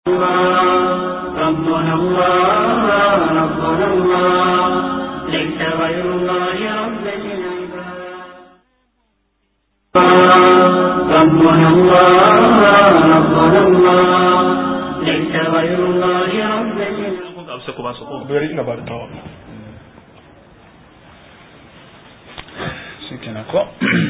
ربنا الله ربنا الله ليس غير الله رب العباد ربنا الله ربنا الله ليس غير الله رب العباد bari ina ba da tawa shi kenan ko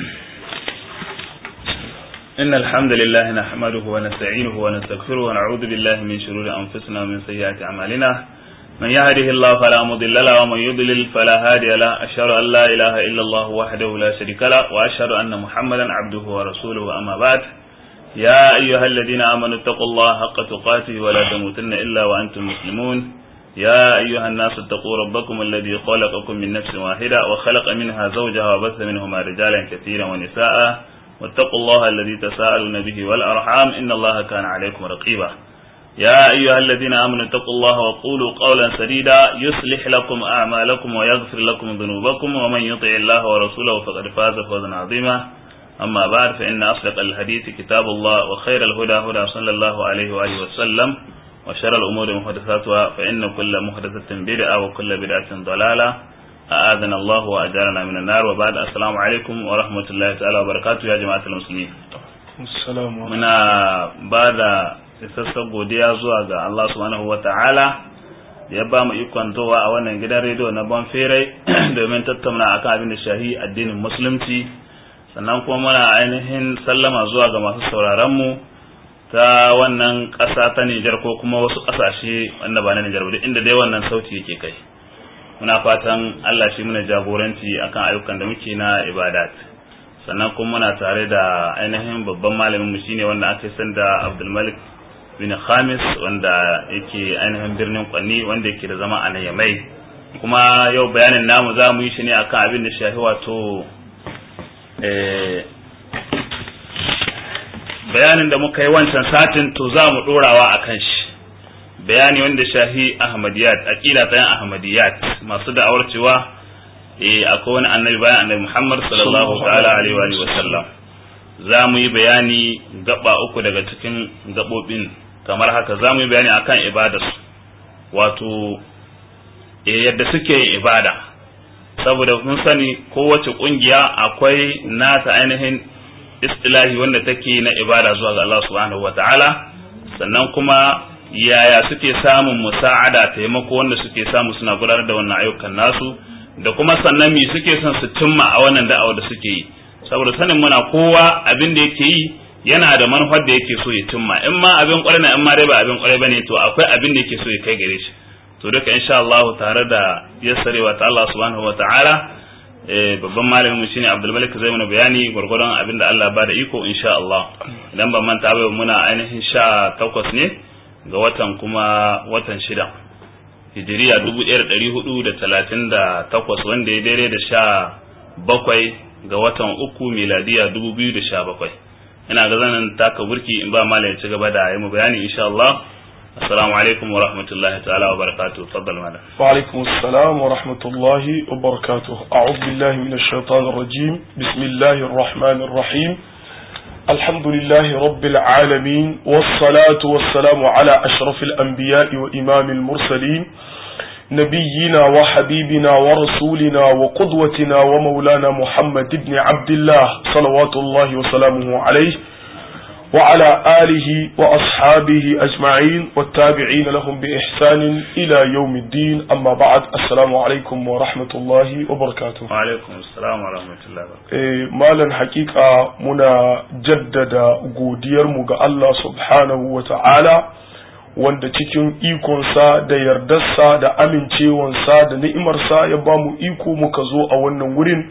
إن الحمد لله نحمده ونستعينه ونستغفره ونعوذ بالله من شرور أنفسنا ومن سيئات أعمالنا من يهده الله فلا مضل له ومن يضلل فلا هادي له أشهد أن لا إله إلا الله وحده لا شريك له وأشهد أن محمدا عبده ورسوله أما بعد يا أيها الذين آمنوا اتقوا الله حق تقاته ولا تموتن إلا وأنتم مسلمون يا أيها الناس اتقوا ربكم الذي خلقكم من نفس واحدة وخلق منها زوجها وبث منهما رجالا كثيرا ونساء واتقوا الله الذي تساءلون به والأرحام إن الله كان عليكم رقيبا يا أيها الذين آمنوا اتقوا الله وقولوا قولا سديدا يصلح لكم أعمالكم ويغفر لكم ذنوبكم ومن يطع الله ورسوله فقد فاز فوزا عظيما أما بعد فإن أصدق الحديث كتاب الله وخير الهدى هدى صلى الله عليه وآله وسلم وشر الأمور محدثاتها فإن كل محدثة بدعة وكل بدعة ضلالة أعاذنا الله وأجارنا من النار وبعد السلام عليكم ورحمة الله تعالى وبركاته يا جماعة المسلمين assalamu muna ba da isassar godiya zuwa ga Allah subhanahu wa ta'ala da ya ba mu ikon towa a wannan gidan rediyo na Bonferai domin tattauna akan abin da shahi addinin musulunci sannan kuma muna ainihin sallama zuwa ga masu sauraron mu ta wannan ƙasa ta Nijar ko kuma wasu ƙasashe wanda ba na Nijar ba duk inda dai wannan sauti yake kai muna fatan Allah shi muna jagoranci akan ayyukan da muke na ibadat sannan kuma muna tare da ainihin babban malamin mu shine wanda aka san da Abdul Malik bin Khamis wanda yake ainihin birnin Kwanni wanda yake da zama a nan Yamai kuma yau bayanin namu za mu yi shi ne akan abin da shafi wato eh bayanin da muka yi wancan satin to za mu dorawa akan shi bayani wanda shahi ahmadiyat aqida ta yan ahmadiyat masu da'awar cewa eh akwai wani annabi bayan annabi Muhammad sallallahu ta'ala alaihi wa alihi wa sallam za mu yi bayani gaba uku daga cikin gabobin kamar haka za mu yi bayani akan ibadarsu wato eh yadda suke yin ibada saboda mun sani kowace kungiya akwai nata ainihin istilahi wanda take na ibada zuwa ga Allah subhanahu wa ta'ala sannan kuma yaya suke samun musa'ada taimako wanda suke samu suna gudanar da wannan ayyukan nasu da kuma sannan me suke son su cimma a wannan da'awa da suke yi saboda sanin muna kowa abin da yake yi yana da manufar da yake so ya cimma in ma abin kwarai na in ma dai ba abin kwarai bane to akwai abin da yake so ya kai gare shi to duka insha Allah tare da yassarewa ta Allah subhanahu wataala eh babban malamin mu shine Abdul Malik zai mana bayani gurgurdan abin da Allah ba da iko insha Allah idan ban manta ba muna ainihin sha takwas ne ga watan kuma watan shida hijiriya dubu ɗaya da ɗari hudu da talatin da takwas wanda ya daidai da sha bakwai ga watan uku miladiya dubu biyu da sha bakwai ina ga zanen taka burki in ba mala ya ci gaba da yi mu bayani insha Allah assalamu alaikum wa rahmatullahi ta'ala wa barakatuh faddal mala وعليكم السلام ورحمة الله وبركاته أعوذ بالله من الشيطان الرجيم بسم الله الرحمن الرحيم الحمد لله رب العالمين والصلاة والسلام على أشرف الأنبياء وإمام المرسلين نبينا وحبيبنا ورسولنا وقدوتنا ومولانا محمد بن عبد الله صلوات الله وسلامه عليه وعلى آله وأصحابه أجمعين والتابعين لهم بإحسان إلى يوم الدين أما بعد السلام عليكم ورحمة الله وبركاته wa alaikum assalam wa rahmatullahi wa barakatuh Eh, malan hakika muna jaddada godiyarmu ga Allah subhanahu wa ta'ala wanda cikin ikonsa da yardarsa da amincewansa da ni'imarsa ya ba mu iko muka zo a wannan wurin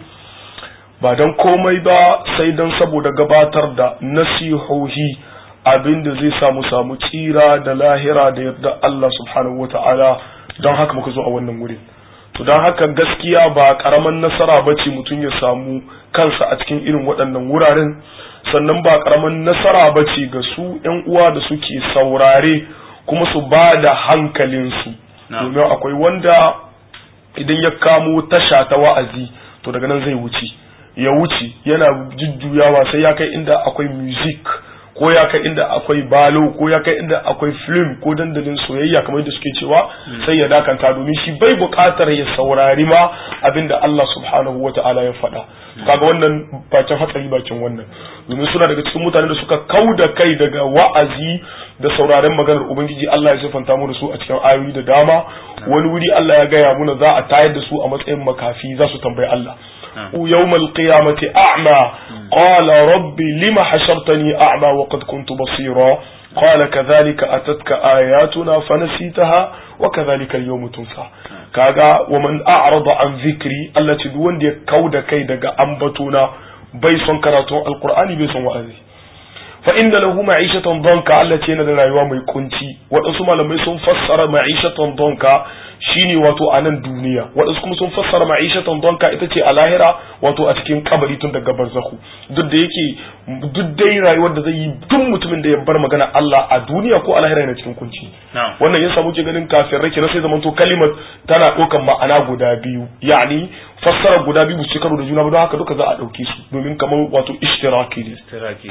ba don komai ba sai don saboda gabatar da nasihohi abinda zai samu samu tsira da lahira da yarda Allah subhanahu wa ta'ala don haka muka zo a wannan wurin to don haka gaskiya ba karaman nasara ba ce mutum ya samu kansa a cikin irin waɗannan wuraren sannan ba karaman nasara ba ce ga su ‘yan uwa da suke saurare kuma su ba da hankalinsu Na'am. domin akwai wanda idan ya kamo tasha ta wa'azi to daga nan zai wuce ya wuce yana jujjuyawa sai ya kai inda akwai music ko ya kai inda akwai balo ko ya kai inda akwai film ko dandalin soyayya kamar yadda suke cewa sai ya dakanta domin shi bai buƙatar ya saurari ma abinda Allah subhanahu wata'ala ya faɗa kaga wannan bakin hatsari bakin wannan domin suna daga cikin mutanen da suka kau da kai daga wa'azi da sauraren maganar ubangiji Allah ya sifanta mu da su a cikin ayoyi da dama wani wuri Allah ya gaya muna za a tayar da su a matsayin makafi za su tambayi Allah يوم القيامة أعمى قال ربي لم حشرتني أعمى وقد كنت بصيرا قال كذلك أتتك آياتنا فنسيتها وكذلك اليوم تنسى كاغا ومن أعرض عن ذكري التي دون دي كود كيدك أنبتنا بيسون كراتون القرآن بيسون وأذي فإن له معيشة ضنكا التي ندى رأيوا مي كنتي وأسمى لما يسون فسر معيشة ضنكا shine wato a nan duniya waɗansu kuma sun fassara ma'ishatan donka ita ce a lahira wato a cikin kabari tun daga barzahu duk da yake duk dai rayuwar da zai yi duk mutumin da ya bar magana Allah a duniya ko a lahira yana cikin kunci wannan yasa muke ganin kafin rake na sai zamanto kalimar tana ɗaukan ma'ana guda biyu yani fassara guda biyu su karo da juna ba don haka duka za a ɗauke su domin kamar wato ishtiraki ne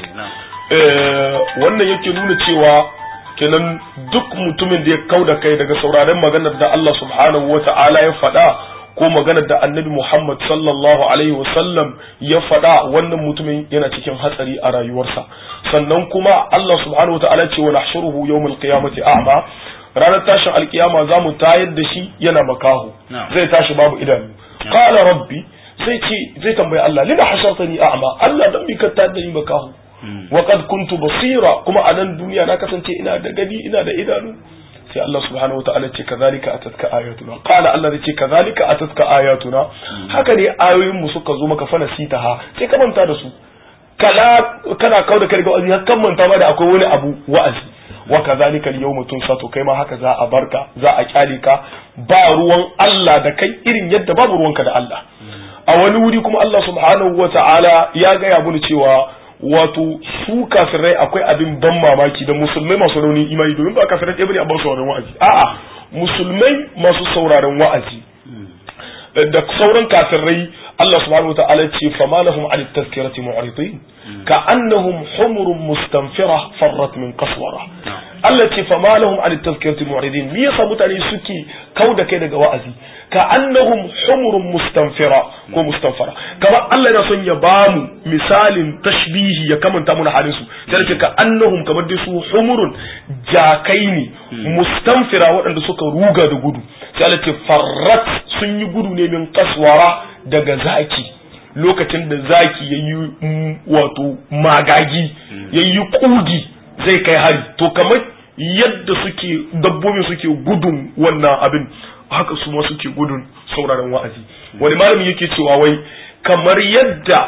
wannan yake nuna cewa kenan duk mutumin da ya kau da kai daga sauraren maganar da Allah subhanahu wa ta'ala ya faɗa ko maganar da annabi Muhammad sallallahu alaihi wasallam ya faɗa wannan mutumin yana cikin hatsari a rayuwarsa sannan kuma Allah subhanahu wa ta'ala ce wa nahshuruhu yawmal qiyamati a'ma ranar tashin alkiyama za mu tayar da shi yana makaho zai tashi babu idanu qala rabbi zai ce zai tambayi Allah lima hashartani a'ma Allah dan bi ka tayar da ni makaho وقد كنت basira kuma a nan duniya na kasance ina da gani ina da idanu sai Allah subhanahu wa ta'ala ce kazalika atatka ayatuna qala Allah ce kazalika atatka ayatuna haka ne ayoyin mu suka zo maka fana sitaha sai ka manta da su kala kana kauda kai ga wa'azi har kan manta ma da akwai wani abu wa'azi wa kazalika al-yawma tunsato kai ma haka za a barka za a kyale ka ba ruwan Allah da kai irin yadda babu ruwanka da Allah a wani wuri kuma Allah subhanahu wa ta'ala ya gaya mun cewa wato su kafirai akwai abin ban mamaki da musulmai masu raunin imani domin ba kafirai ɗaya bane a ban sauraron wa'azi a'a musulmai masu sauraron wa'azi da sauran kafirai Allah subhanahu wa ta'ala ce fama lahum an tazkirati mu'ridin ka annahum humurun mustanfira farrat min qaswara Allah ce fama lahum an tazkirati mu'ridin me yasa mutane suke kauda kai daga wa'azi ka annahum humurun mustanfira ko mustanfara kamar Allah yana son ya bamu misalin tashbihi ya kamanta mana halin su sai ce ka annahum kamar dai su humurun jakai ne mustanfira waɗanda suka ruga da gudu sai Allah ce farrat sun yi gudu ne min kaswara daga zaki lokacin da zaki yayi wato magagi yayi kugi zai kai hari to kamar yadda suke dabbobin suke gudun wannan abin haka su ma suke gudun sauraron wa'azi wani malami yake cewa wai kamar yadda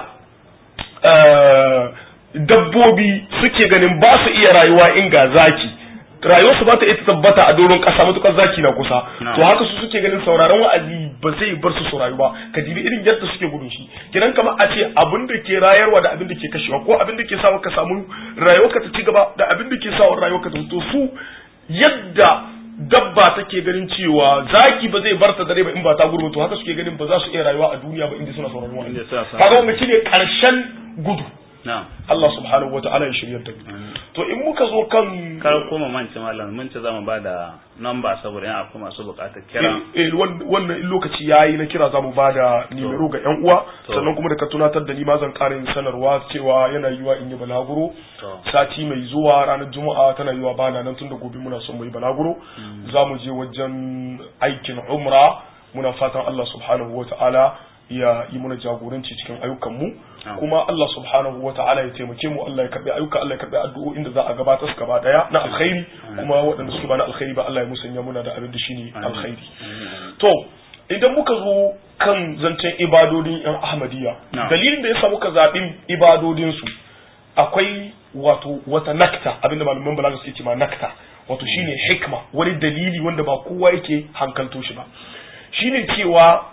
dabbobi suke ganin ba su iya rayuwa in ga zaki rayuwarsu ba ta iya tabbata a doron kasa matukar zaki na kusa to haka su suke ganin sauraron wa'azi ba zai bar su su rayu ba ka dibi irin yadda suke gudun shi kiran kamar a ce abin da ke rayarwa da abin da ke kashewa ko abin da ke sawa ka samu rayuwarka ta ci gaba da abin da ke sawa rayuwarka ta to su yadda dabba take ganin cewa zaki ba zai barta dare ba in ba ta gudu to haka suke ganin ba za su iya rayuwa a duniya ba inda suna sauraron wa'azi kaga wannan shine karshen gudu Allah subhanahu wa ta'ala ya shirya da to in muka zo kan kar koma mance malam mun ce zamu bada number saboda yan akwai masu bukatar kira eh wannan in lokaci yayi na kira zamu bada nimero ga yan uwa sannan kuma da ka tunatar da ni ma zan ƙara yin sanarwa cewa yana yiwa in yi balaguro sati mai zuwa ranar juma'a tana yiwa bana nan tunda gobe muna son mu yi balaguro zamu je wajen aikin umra muna fatan Allah subhanahu wa ta'ala ya yi mana jagoranci cikin ayyukanmu kuma Allah subhanahu wa ta'ala ya taimake mu Allah ya karbi ayyuka Allah ya karbi addu'o'in da za a gabatar su gaba daya na alkhairi kuma waɗanda suke ba na alkhairi ba Allah ya musanya muna da abin da shine alkhairi to idan muka zo kan zancen ibadodin yan ahmadiyya dalilin da yasa muka zaɓi ibadodin su akwai wato wata nakta abinda malaman balaga suke ce ma nakta wato shine hikma wani dalili wanda ba kowa yake hankalto shi ba shine cewa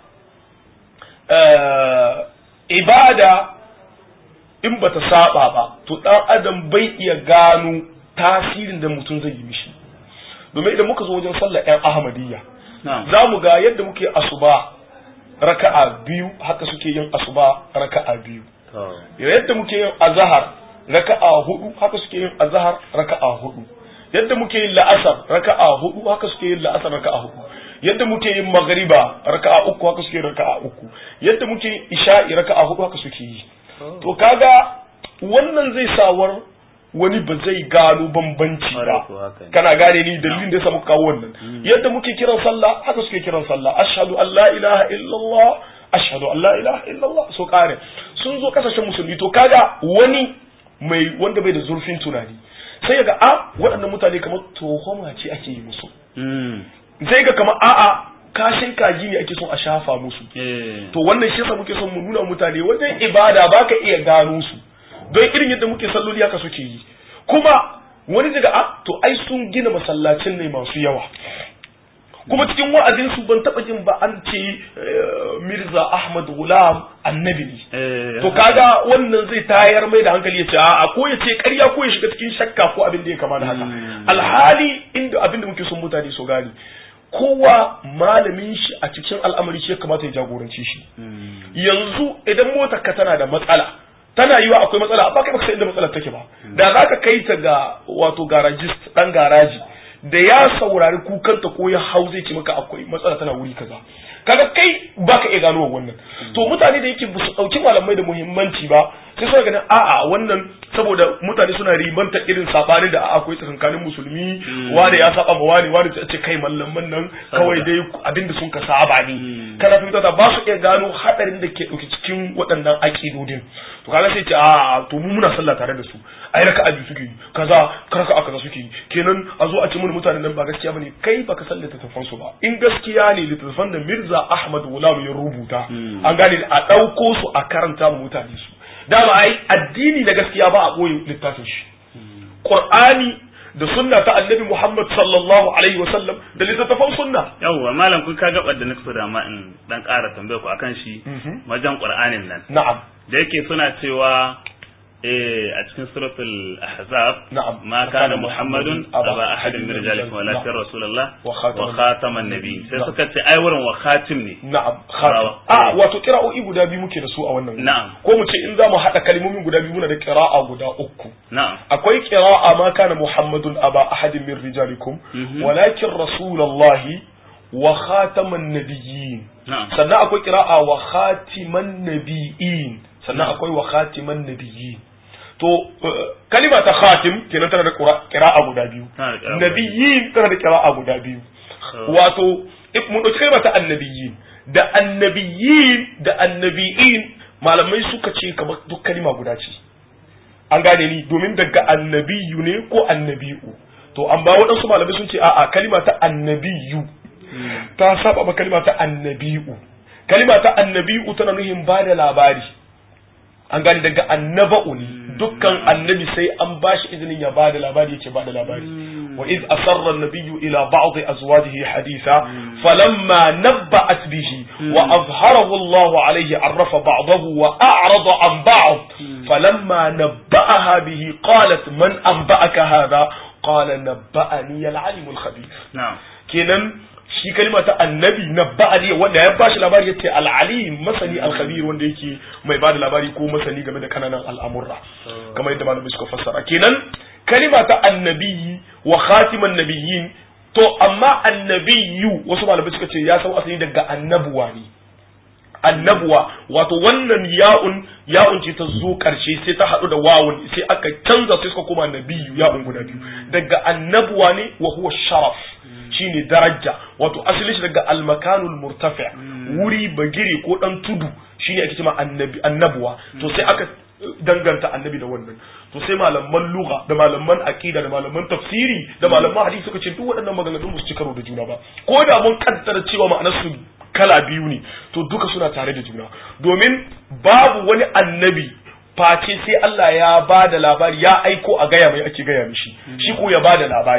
ibada in bata saba ba to dan adam bai iya gano tasirin da mutum zai yi mishi domin idan muka zo wajen sallar yan ahmadiyya za mu ga yadda muke asuba raka'a biyu haka suke yin asuba raka'a biyu yadda muke yin azahar raka'a hudu haka suke yin azhar raka'a hudu yadda muke yin la'asar raka'a hudu haka suke yin la'asar raka'a hudu yadda muke yin magriba raka'a uku haka suke yin raka'a uku yadda muke yin isha'i raka'a hudu haka suke yi to kaga wannan zai sawar wani ba zai gano bambanci Ƙwarai ba ko haka ne. kana gane ni dalilin da ya samu kawo wannan yadda muke kiran sallah haka suke kiran sallah ashhadu an la ilaha illallah ashhadu an la ilaha illallah so kare sun zo kasashen musulmi to kaga wani mai wanda bai da zurfin tunani sai ya ga a waɗannan mutane kamar tohoma ce ake yi musu Mm. zai ga kamar a'a kashin kaji ne ake son a shafa musu Eh. to wannan shi yasa muke son mu nuna mutane wajen ibada baka iya gano su don irin yadda muke salloli haka suke yi kuma wani daga a to ai sun gina masallacin ne masu yawa kuma cikin wa'azin su ban taba jin ba an ce eh, Mirza Ahmad Gulam annabi ne Eh. to kaga wannan zai tayar mai da hankali ya ce a'a ko ya ce ƙarya ko ya shiga cikin shakka ko abin da ya kama da haka Mm. alhali inda abin da muke son mutane su gane kowa malamin shi a cikin al'amari shi ya kamata ya jagorance shi Mm. yanzu idan motar ka tana da matsala tana yiwa akwai matsala amma kai baka san inda matsalar take ba da za ka kai ta ga wato garajist dan garaji da ya saurari kukanta ko ya hau zai ce maka akwai matsala tana wuri kaza kaga kai baka iya gano wannan to mutane da yake su dauki malamai da muhimmanci ba sai suna ganin a'a wannan saboda mutane suna ribanta irin sabani da akwai tsakankanin musulmi wani ya saba ma wani wani ta ce kai mallaman nan kawai dai abinda sun ka saba ne kana fahimta ta ba su iya gano hadarin da ke dauki cikin waɗannan aƙidodin to kaga sai ce a to mu muna sallah tare da su ai raka abi suke yi kaza karaka aka suke yi kenan a zo a ce mun mutanen nan ba gaskiya bane kai baka san littattafan su ba in gaskiya ne littattafan da Mirza Ahmad Gulam ya rubuta an gane a dauko su a karanta mu mutane su dama ai addini na gaskiya ba a boye littafin shi Qur'ani da sunna ta annabi Muhammad sallallahu alaihi wa sallam da littattafan sunna yawwa malam kun ka gabar da nake so da ma in dan ƙara tambaya ku akan shi Mhm. wajen qur'anin nan na'am da yake suna cewa eh a cikin suratul ahzab Na'am. ma kana muhammadun aba ahadin min rijalikum walakin rasulullah Wa wa khataman- khataman nabiy sai Na'am. suka ce ai wurin wa khatim ne Na'am, khatim. Bravo. A wato kira'o'i guda biyu muke da su a wannan. wuri. Na'am. Ko mu ce in za mu haɗa kalmomin guda biyu muna da kira'a guda uku. na'am Akwai kira'a ma kana Muhammadun aba ahadin min rijalikum Mhm. walakin rasulullahi wa khataman nabiyyin. na'am Sannan akwai kira'a wa khatiman nabiyyin. Sannan akwai wa khatiman nabiyyin. To eh, kalima ta khatim kenan tana da qura- kira'a guda biyu. Tana da kira'a guda Nabiyyin tana da kira'a guda biyu. wato if mun ɗauki kalmar ta annabiyin da annabiyin da annabiyin malamai suka ce kamar duk kalma guda ce an gane ni domin daga annabiyu ne ko annabi'u to an ba waɗansu malamai sun ce a'a kalma ta annabiyu ta saba ma kalma ta annabi'u kalma ta annabi'u tana nuhin ba da labari an gane daga annaba'u ne dukkan annabi sai an bashi izinin ya ba da labari yake ba da labari wa iz asarra an-nabiyyu ila ba'd azwajihi haditha falamma nabba'at bihi wa azharahu Allahu alayhi arrafa ba'dahu wa a'rada an ba'd falamma nabba'aha bihi qalat man anba'aka hadha qala nabba'ani al-alim al-khabir na'am kenan shi kalma ta annabi na ba'ali wanda ya bashi labari yace al-alim masani al-khabir wanda yake mai bada labari ko masani game da kananan al'amurra kamar yadda malamai suka fassara kenan kalima ta annabi wa khatiman nabiyyin to amma annabiyu wasu malamai suka ce ya sau asali daga annabuwa ne annabuwa wato wannan ya'un ya'un ce ta zo karshe sai ta haɗu da wawun sai aka canza sai suka koma nabiyu ya'un guda biyu daga annabuwa ne wa huwa sharaf shine daraja wato asalin shi daga almakanul murtafi wuri bagire ko dan tudu shine ake cewa annabi annabuwa to sai aka danganta annabi da wannan to sai malaman lugha da malaman aqida da malaman tafsiri da malaman hadisi suka ce duk waɗannan maganganun ba su ci karo da juna ba ko da mun kaddara cewa ma'anar su kala biyu ne to duka suna tare da juna domin babu wani annabi face sai Allah ya ba da labari ya aiko a gaya mai ake gaya mishi shi ko ya ba da labari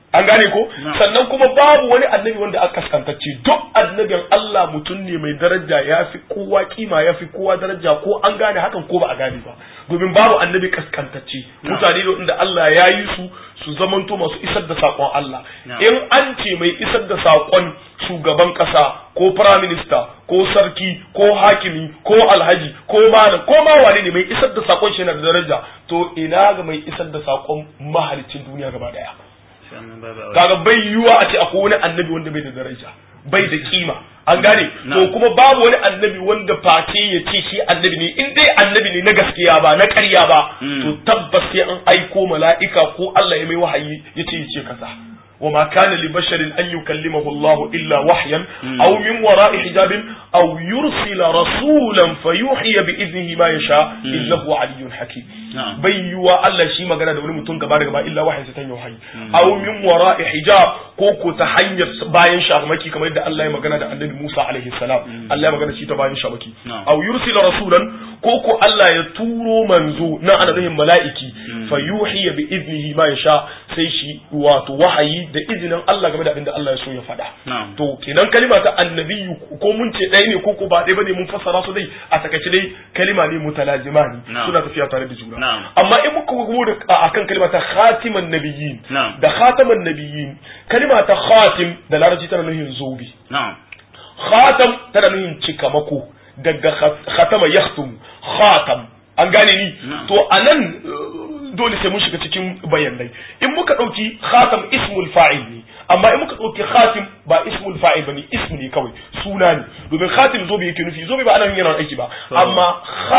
an gane ko No. sannan kuma babu wani annabi wanda aka kaskantacce duk annabin Allah mutum ne mai daraja ya fi kowa kima ya fi kowa daraja ko an gane hakan ko ba a gane ba domin babu annabi kaskantacce No. mutane ne inda Allah ya yi su su zamanto masu isar da saƙon Allah No. in an ce mai isar da saƙon shugaban ƙasa ko prime minister ko sarki ko hakimi ko alhaji ko malam ko ma wane ne mai isar da saƙon shi yana da daraja to ina ga mai isar da saƙon mahalicin duniya gaba daya sannan babu aure kaga bai yiwuwa a ce akwai wani annabi wanda bai da daraja bai da kima an gane Na. to kuma babu wani annabi wanda face ya ce shi annabi ne in dai annabi ne na gaskiya ba na ƙarya ba Mm. to tabbas sai an aiko mala'ika ko Allah ya mai wahayi ya ce ya ce kaza وما كان لبشر أن يكلمه الله إلا وحيا Mm. أو من وراء حجاب أو يرسل رسولا فيوحي بإذنه ما يشاء Mm. إنه علي حكيم na'am bai yiwuwa Allah shi magana da wani mutum gaba da gaba illa wahayi sai ta yi wahayi aw min wara'i hijab ko ko ta hanyar bayan shamaki kamar yadda Allah ya magana da Annabi Musa alaihi salam Allah ya magana shi ta bayan shamaki Na'am. aw yursila rasulan ko ko Allah ya turo manzo na ana nufin mala'iki fa yuhi bi idnihi ma yasha sai shi wato wahayi da izinin Allah game da abin da Allah ya so ya faɗa Na'am. to kenan kalima ta annabiyu ko mun ce ɗaya ne ko ko ba ɗaya bane mun fassara su dai a takaice dai kalima ne mutalazimani Na'am. suna tafiya tare da juna Na'am. amma in muka gugu da akan kalima ta khatiman nabiyyin Na'am. da khataman nabiyyin kalima ta khatim da larabci tana nufin zobe na'am khatam tana nufin cikamako daga khat- khatama yakhtum khatam an gane ni Na'am. to anan uh, dole sai mun shiga cikin bayanai in muka dauki khatam ismul fa'il ne amma in muka dauki khatim ba ismul fa'il bane ismu ne kawai suna ne domin khatim zobe yake nufi zobe ba ana yin yana aiki ba To. amma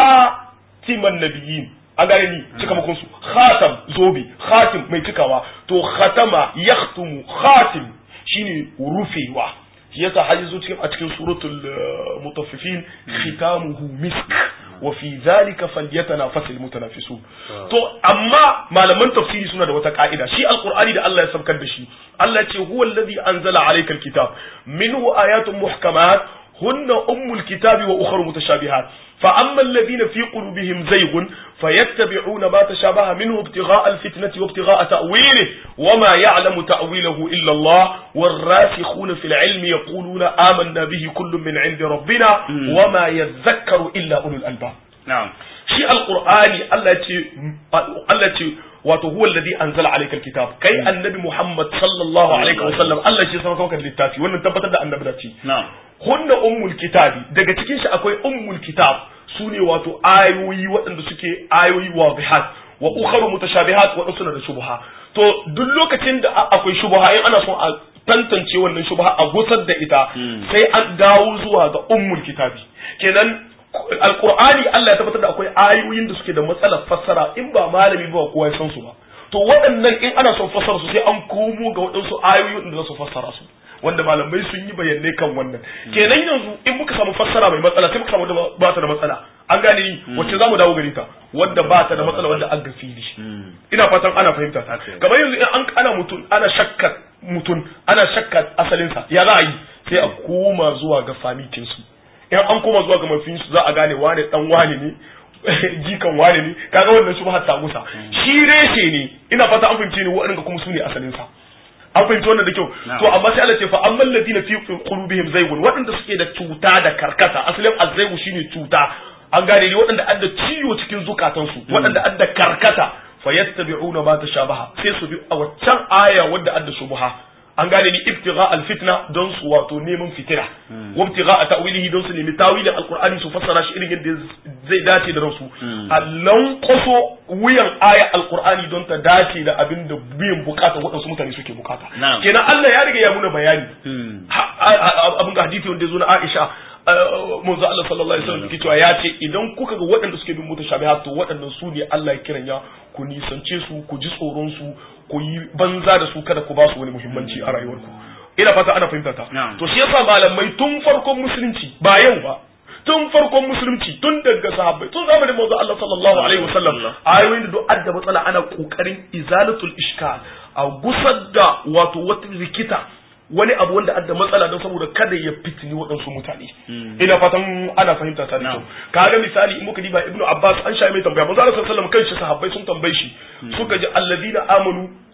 khatiman nabiyyin an gane ni cikamakon su khatam zobe khatim mai cikawa to khatama yakhtumu khatim shine rufewa shi yasa har yazo cikin a cikin suratul uh, mutaffifin khitamuhu misk wa fi dhalika falyatanafasul mutanafisun to amma malaman tafsiri suna da wata ka'ida shi alqur'ani da Allah ya sabkar da shi Allah ce huwa alladhi anzala alayka alkitab minhu ayatun muhkamat هن أم الكتاب وأخر متشابهات فأما الذين في قلوبهم زيغ فيتبعون ما تشابه منه ابتغاء الفتنة وابتغاء تأويله وما يعلم تأويله إلا الله والراسخون في العلم يقولون آمنا به كل من عند ربنا وما يذكر إلا أولو الألباب na'am shi alqur'ani Allah ce Allah ce wato huwa alladhi anzala alayka alkitab kai annabi Muhammad sallallahu alaihi wasallam Allah shi ya sanar maka da littafi wannan tabbatar da annabi da ce na'am hunna ummul kitabi daga cikin shi akwai ummul kitab sune wato ayoyi waɗanda suke ayoyi wadihat wa ukharu mutashabihat wa suna da shubha to duk lokacin da a- akwai shubha in ana son a tantance wannan shubha a gusar da ita Mm. sai an dawo zuwa ga ummul kitabi kenan alqur'ani Allah ya tabbatar da akwai ayoyin da suke da matsalar fassara in ba malami ba kowa ya san su ba to waɗannan in ana son fassara su sai an komo ga waɗansu ayoyin da za su fassara su wanda malamai sun yi bayanai kan wannan kenan yanzu in muka samu fassara mai matsala sai muka samu wadda ba ta da matsala an gane ni wacce za mu dawo gare ta wadda ba ta da matsala wanda an ga fili Mm. ina fatan ana fahimta ta Okay. kamar yanzu in an ana mutum ana shakka mutum ana shakka asalinsa ya za a yi sai a koma zuwa ga famitin su in an koma zuwa ga mafin su za a gane wane dan wane ne jikan wane ne kaga wannan shi ba ta gusa shi reshe ne ina fata an fahimce ne waɗanda kuma su ne asalinsa an fahimci wannan da kyau Na'am. to amma sai Allah ce fa amman ladina fi qulubihim zaygun waɗanda suke da cuta da karkata asalin azzaygu shine cuta an gane ne waɗanda adda ciwo cikin zukatansu waɗanda adda karkata fa yattabi'una ma tashabaha sai su bi a waccan aya wadda adda shubha an gane ni ibtigha alfitna don su wato neman fitira wa ibtigha ta'wilihi don su nemi tawilin alqur'ani su fassara shi irin yadda zai dace da ransu allan kwaso wuyan aya alqur'ani don ta dace da abin da biyan bukata waɗansu mutane suke bukata Na'am. kenan Allah ya riga ya muna bayani Mm. Ha- a- a- abin ga hadisi wanda ya zo na Aisha uh, manzo Allah sallallahu alaihi wasallam yake cewa ya ce idan kuka ga waɗanda suke bin mutashabihat to waɗannan su ne Allah ya kiranya ku nisance su ku ji tsoron su ku yi banza da su kada ku ba su wani muhimmanci a rayuwarku ina fata ana fahimta ta Na'am. to shi yasa malamai tun farkon musulunci ba yau ba tun farkon musulunci tun daga sahabbai tun zamanin manzo Allah sallallahu alaihi wasallam ayoyin da duk adda matsala ana kokarin izalatul ishkal a gusar da wato wata rikita wani abu wanda adda matsala don saboda kada ya fitini waɗansu mutane ina fatan ana fahimta ta da kyau Na'am. kaga misali in muka diba ibnu abbas an sha mai tambaya manzo Allah sallallahu alaihi wasallam kanshi sahabbai sun tambaye shi suka ji alladina amanu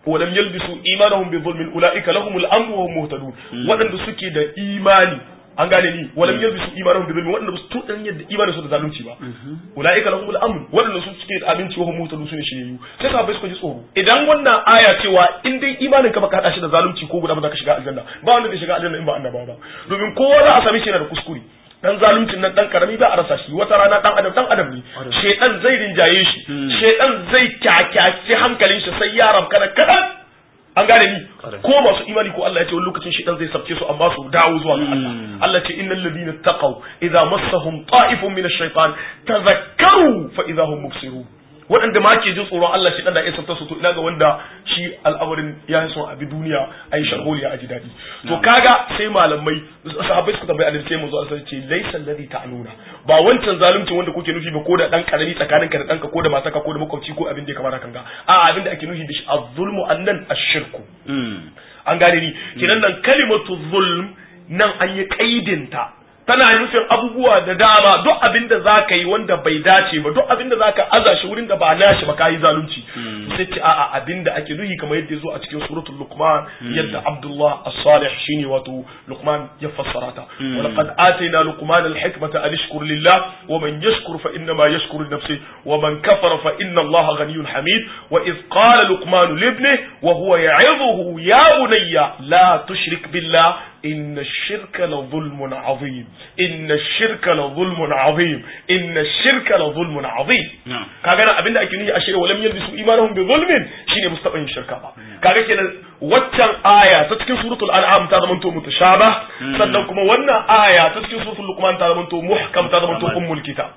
ولم يلبسوا إيمانهم بظلم أولئك لهم الأمن وهم مهتدون وأن suke da imani an gane ni walam yalbisu imanahum bi dhulmi wanda su tudan yadda imanin su da zalunci ba ulaika lahumul amn wanda su suke da aminci wa hum mutadu sune shiriyu sai sahabbai suka ji tsoro idan wannan aya cewa in dai imanin ka baka hada shi da zalunci ko guda ba za ka shiga aljanna ba wanda zai shiga aljanna in ba annaba ba domin kowa za a sami shi yana da kuskure dan zaluncin nan dan karami ba a rasa shi wata rana dan adam dan adam ne shedan zai rinjaye shi shedan zai kyakyace hankalin shi sai ya rabkana kadan an gane ni ko masu imani ko Allah ya ce wani lokacin shi dan zai sabke su amma su dawo zuwa ga Allah Allah ce innal ladina taqaw idza massahum ta'ifun min ash-shaytan tadhakkaru fa idza hum mubsirun waɗanda ma ke jin tsoron Allah shi dan da ya sabta su to ina ga wanda shi al'amarin ya yi son abi duniya ayi sharholiya a ji daɗi to kaga sai malamai sahabbai suka tambayi annabi sai mu zo Allah ce laysa alladhi ta'luna ba wancan zalunci wanda kuke nufi ba ko da dan karami tsakaninka da danka ko da mataka ko da makwabci ko abin da ya kamata kanga a abin da ake nufi da shi az-zulmu annan ash-shirku an gane ni kinan nan kalimatu zulm nan an yi kaidinta tana nufin abubuwa da dama duk abin da za ka yi wanda bai dace ba duk abin da za ka aza shi wurin da ba nashi ba ka yi zalunci sai ce a'a abin da ake nuhi kamar yadda ya zo a cikin suratul luqman yadda abdullah as-salih shine wato luqman ya fassara ta wa laqad atayna luqman al-hikmata an yashkur lillah wa man yashkur fa inna ma yashkuru li nafsihi wa man kafara fa inna allaha ghaniyyun hamid wa idh qala luqman li ibnihi wa huwa ya'idhuhu ya bunayya la tushrik billah إن الشرك لظلم عظيم إن الشرك لظلم عظيم إن الشرك لظلم عظيم kaga nan abinda ake nufi a shirya walam yalbisu imanahum bi zulmin shine mustaqin shirka ba kaga kenan waccan aya ta cikin suratul an'am ta zama to mutashabah sannan kuma wannan aya ta cikin suratul luqman ta zama to muhkam ta zama to ummul kitab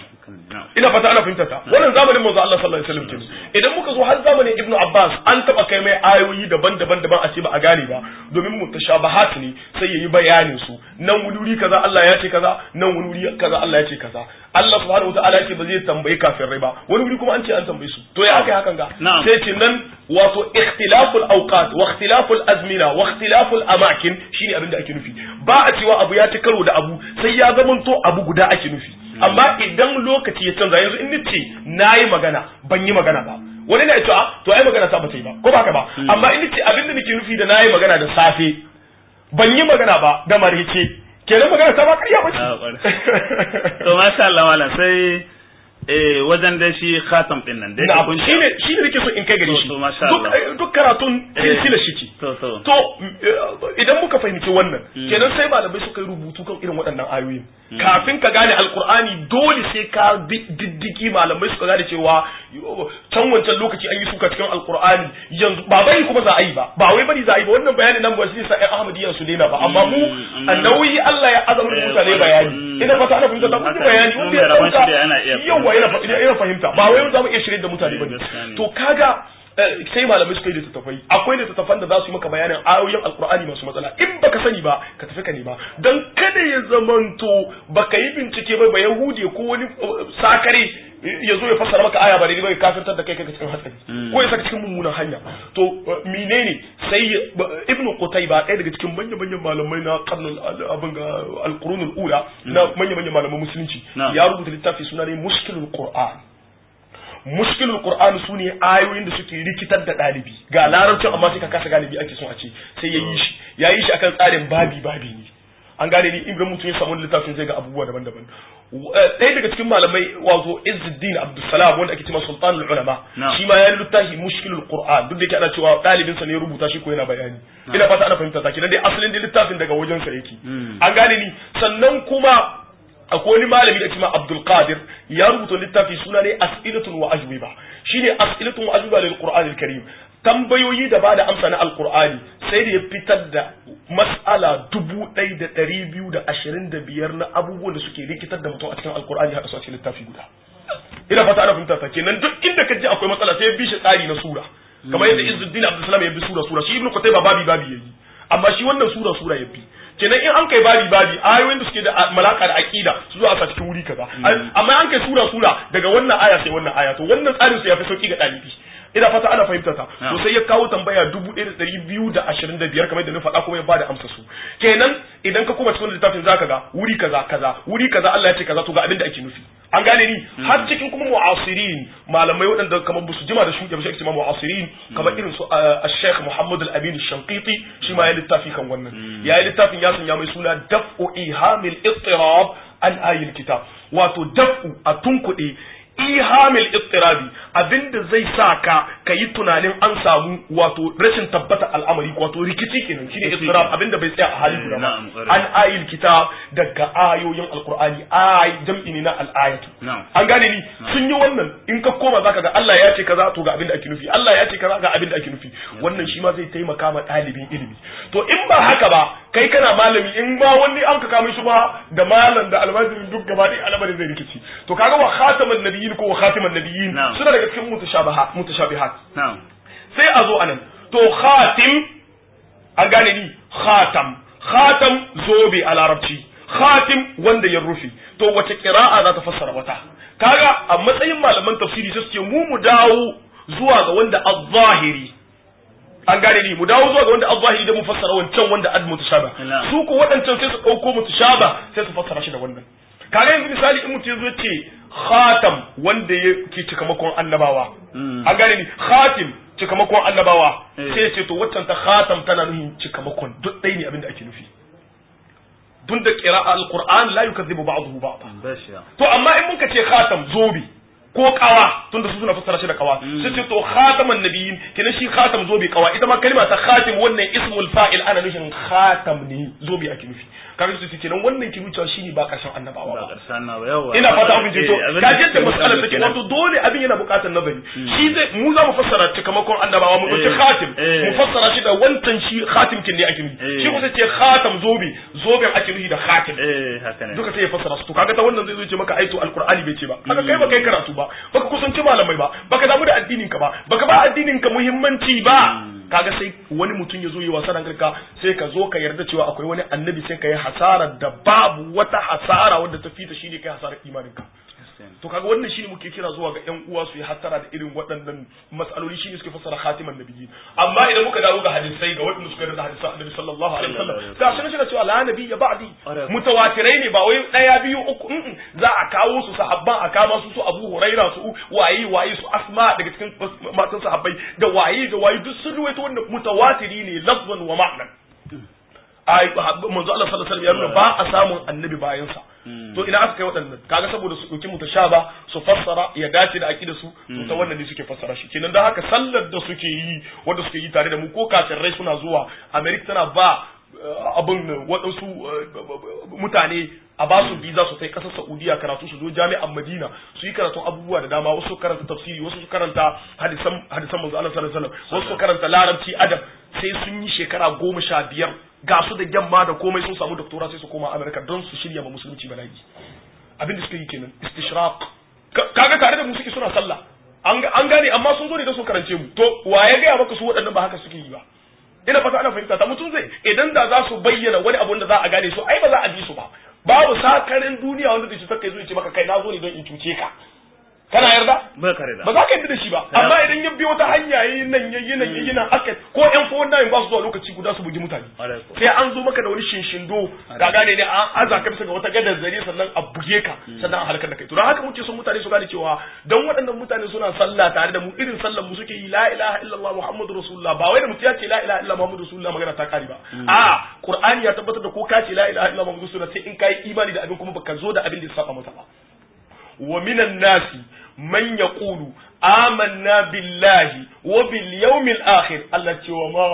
ina fata ana fahimta ta wannan zamanin manzo Allah sallallahu alaihi wasallam kenan idan muka zo har zamanin ibnu abbas an taba kai mai ayoyi daban-daban daban a ce ba a gane ba domin mutashabahat ne sai yayi bayanin su nan wuri kaza Allah ya ce kaza nan wuri kaza Allah ya ce kaza Allah subhanahu wataala ya ce ba zai tambayi kafirai ba wani wuri kuma an ce an tambaye su to ya aka hakan ga sai ce nan wato ikhtilaful awqat wa ikhtilaful azmina wa ikhtilaful amakin shine abin da ake nufi ba a cewa abu ya ci karo da abu sai ya zamanto abu guda ake nufi amma idan lokaci ya canza yanzu in nace nayi magana ban yi magana ba wani na cewa to ai magana ta ba ta yi ba ko ba haka ba amma in nace abin da nake nufi da nayi magana da safe ban yi magana ba da marice kenan magana ta ba ƙarya ba ce to masha Allah malam sai eh wajen da shi khatam din nan dai na shi ne shi ne nake so in kai gare shi To, masha Allah. duk duk karatun silsila shi ce to to to eh, idan muka fahimci wannan kenan sai malamai suka yi rubutu kan irin waɗannan ayoyin kafin ka gane alkur'ani dole sai ka bi diddigi malamai suka gane cewa yo, can wancan lokaci an yi suka cikin alkur'ani yanzu ba bari kuma za a yi ba ba wai bari za a yi ba wannan bayanin nan ba shi sa ƴan ahmadiyya su daina ba amma mu Mm, annawi Allah ya azama Eh, mutane bayani mm. ina fata ana fahimta ta kun ji Haka, bayani mun wanda ya mai rabon dauka shirya ana iya yawa yana fa- yana fahimta ba wai za mu iya shirye da mutane ba Eh, gaskiya ne. to kaga eh, sai malamai suka yi littattafai akwai littattafan da za su yi maka bayanin ayoyin alkur'ani masu matsala in baka sani ba ka tafi ka nema dan kada ya zamanto baka yi bincike ba ba yahudi ko wani eh, sakare eh, ya zo ya fassara maka aya ba daidai ba ya kafirtar da kai kai cikin hatsari ko ya saka cikin mummunan hanya to eh, menene sai ya- ba- ibnu qutayba ɗaya daga cikin manyan manyan malamai na qarnul abin ga alqurunul ula na manyan manyan malaman musulunci Na'am. ya rubuta littafi suna ne mushkilul qur'an mushkilul qur'ani su ne ayoyin da suke rikitar da ɗalibi ga larabcin amma sai ka kasa galibi ake son a ce sai ya yi shi ya yi shi akan tsarin babi babi ne an gane ni in ga mutum ya samu littafin zai ga abubuwa daban-daban Eh, ɗaya daga cikin malamai wato Izzuddin Abdulsalam wanda ake cewa Sultanul Ulama Na'am. shi ma ya yi littafi mushkilul Qur'an duk da yake ana cewa ɗalibin sa ne ya rubuta shi ko yana bayani ina fata ana fahimta ta kenan dai asalin da littafin daga wajen sa yake an gane ni sannan kuma akwai wani malami da kima Abdul Qadir ya rubuta littafi suna ne as'ilatun wa ajwiba shine as'ilatun wa ajwiba lil Qur'an al-Karim tambayoyi da bada amsa na alqur'ani sai da ya fitar da mas'ala dubu ɗaya da ɗari biyu da ashirin da biyar na abubuwan da suke rikitar da mutum a cikin alqur'ani haɗa su a cikin littafi guda ina fata ana fahimta ta kenan duk inda ka ji akwai matsala sai ya bi shi tsari na sura kamar yadda Izzuddin Abdulsalam ya bi sura sura shi Ibn Qutayba babi babi yayi amma shi wannan sura sura ya bi kenan in an kai babi babi ayoyin da suke da malaka da aqida su zo a sa cikin wuri kaza amma an kai sura sura daga wannan aya sai wannan aya to wannan tsarin su ya fi sauki ga dalibi ina fata ana fahimta ta Na'am. to sai ya kawo tambaya 1225 kamar da na faɗa kuma ya bada amsa su kenan idan ka koma cikin littafin zaka ga wuri kaza kaza wuri kaza Allah ya ce kaza to ga abin da ake nufi an gane ni har cikin kuma mu'asirin malamai waɗanda kamar ba su jima da shuɗe ba sai ma mu'asirin kamar irin su a Sheikh Muhammad Al-Amin Shanqiti shi ma ya littafi kan wannan ya yi littafin ya sanya mai suna daf'u ihamil ittirab an ayil kitab wato daf'u a tunkuɗe ihamil ittirabi abinda zai sa ka ka yi tunanin an samu wato rashin tabbata al'amari wato rikici kenan shine ittirab abinda bai tsaya a hali guda ba Na'am, ƙwarai. an ayil kitab daga ayoyin alqur'ani ay jam'i ne na al'ayatu Na'am. an gane ni sun yi wannan in ka koma zaka ga Allah ya ce kaza to ga abin da ake nufi Allah ya ce kaza ga abin da ake nufi wannan shi ma zai taimaka ma ɗalibin ilimi to in ba haka ba kai kana malami in ba wani an ka kama shi ba da malam da almajirin duk gaba ɗaya al'amarin zai rikici to kaga wa khataman nabiyyin ko wa khatiman nabiyyin Na'am. suna daga cikin mutashabahat mutashabihat na'am sai a zo anan to khatim an gane ni khatam khatam zobe a larabci khatim wanda ya rufe to wace kira'a za ta fassara wata kaga a matsayin malaman tafsiri sai suke mu mu dawo zuwa ga wanda az-zahiri an gane ni mu dawo zuwa ga wanda az-zahiri da mu fassara wancan wanda ad mutashaba Na'am. su ko waɗancan sai su ɗauko mutashaba sai su fassara shi da wannan kaga yanzu misali in mutum ya zo ce khatam wanda ya ke cikamakon annabawa Mm. an gane ni khatim cikamakon annabawa Eh. sai ya ce to waccan ta khatam tana nufin cikamakon duk ɗaya ne abin da ake nufi dun da qira'a alquran la yukazzibu ba'dahu ba'da bashiya to amma in muka ce khatam zobe ko kawa tunda su suna fassara shi da kawa sai ce to khataman nabiyyin kenan shi khatam zobe kawa ita ma kalma ta khatim wannan ismul fa'il ana nufin khatam ne zobe ake nufi kaga su ce kenan wannan ki wucewa shine ba karshen annabawa ba ba karshen na ba yawa ina fata abin to Eh, abin ka da je suke da nufi mas'alar take kenan. wato dole abin yana buƙatar nazari shi zai mu za mu fassara cikamakon annabawa mu dauki Eh, khatim eh. mu fassara shi da wancan shi khatim kin ne ake nufi Eh. shi kuma sai ce khatam zobe zoben ake nufi da khatim eh haka ne duka sai ya fassara su to kaga ta wannan zai zo ce maka aito alqur'ani bai ce ba haka kai ba kai karatu ba baka kusanci malamai ba baka damu da addinin ka ba baka ba addinin ka muhimmanci ba kaga sai wani mutum ya zo yi wasa da ka sai ka zo ka yarda cewa akwai wani annabi sai ka yi hasara da babu wata hasara wadda ta fita shine kai hasarar imanin ka to kaga wannan shine muke kira zuwa ga ƴan uwa su yi hattara da irin waɗannan matsaloli shine suke fassara khatiman nabiyyi amma idan muka dawo ga hadisai ga waɗanda suka da hadisan annabi sallallahu alaihi wasallam ga shi ne cewa la nabiyya ba'di mutawatirai ne ba wai daya biyu uku mm, za a kawo su sahabban a kama su su Abu Huraira su waye waye su Asma daga cikin matan sahabbai da waye da waye duk sun ruwaito wannan mutawatiri ne lafzan wa ma'nan ai manzo Allah sallallahu alaihi wasallam ya nuna ba a samun annabi bayan sa to ina aka kai waɗannan kaga saboda su ɗauki mutashaba su fassara ya dace da aqida su to ta wannan ne suke fassara shi kenan dan haka sallar da suke yi wanda suke yi tare da mu ko kafirai suna zuwa America tana ba eh, abin waɗansu eh, mutane a ba su visa su kai ƙasar Saudiya karatu su zo jami'an Madina su yi karatun abubuwa da dama wasu su karanta tafsiri wasu su karanta hadisan hadisan manzo Allah sallallahu alaihi wasallam wasu su karanta larabci adab sai sun yi shekara goma sha biyar ga su da gyamma da komai sun samu doktora sai su koma Amerika don su shirya ma musulunci bala'i abin da suka yi kenan istishraq Ka- kaga tare da mu suke suna sallah an ga- an gane amma sun zo ne don su karance mu to wa ya gaya maka su waɗannan ba haka suke yi ba ina fata ana fahimta ta mutum zai idan da za su bayyana wani abu da za a gane su ai ba za a bi su ba babu sakarin duniya wanda zai cutar kai zo ya ce maka kai na zo ne don in cuce ka kana yarda ba kare da ba za ka yarda da shi ba amma idan ya biyo ta hanya yayi nan yayi nan yayi nan aka ko yan fowon nan ba su zuwa lokaci guda su bugi mutane Ƙwarai ko. sai an zo maka da wani shinshindo ka gane ne an aza ka bisa ga wata gadar zare sannan a buge ka sannan a halakar da kai to don haka muke son mutane su gane cewa dan waɗannan mutane suna sallah tare da mu irin sallar mu suke yi la ilaha illallah muhammadur rasulullah ba wai da mutum ya ce la ilaha illallah muhammadur rasulullah magana ta kare ba a qur'ani ya tabbatar da ko ka ce la ilaha illallah muhammadur rasulullah sai in kai imani da abin kuma baka zo da abin da ya saba masa ba ومن الناس من يقول آمنا بالله وباليوم الآخر التي وما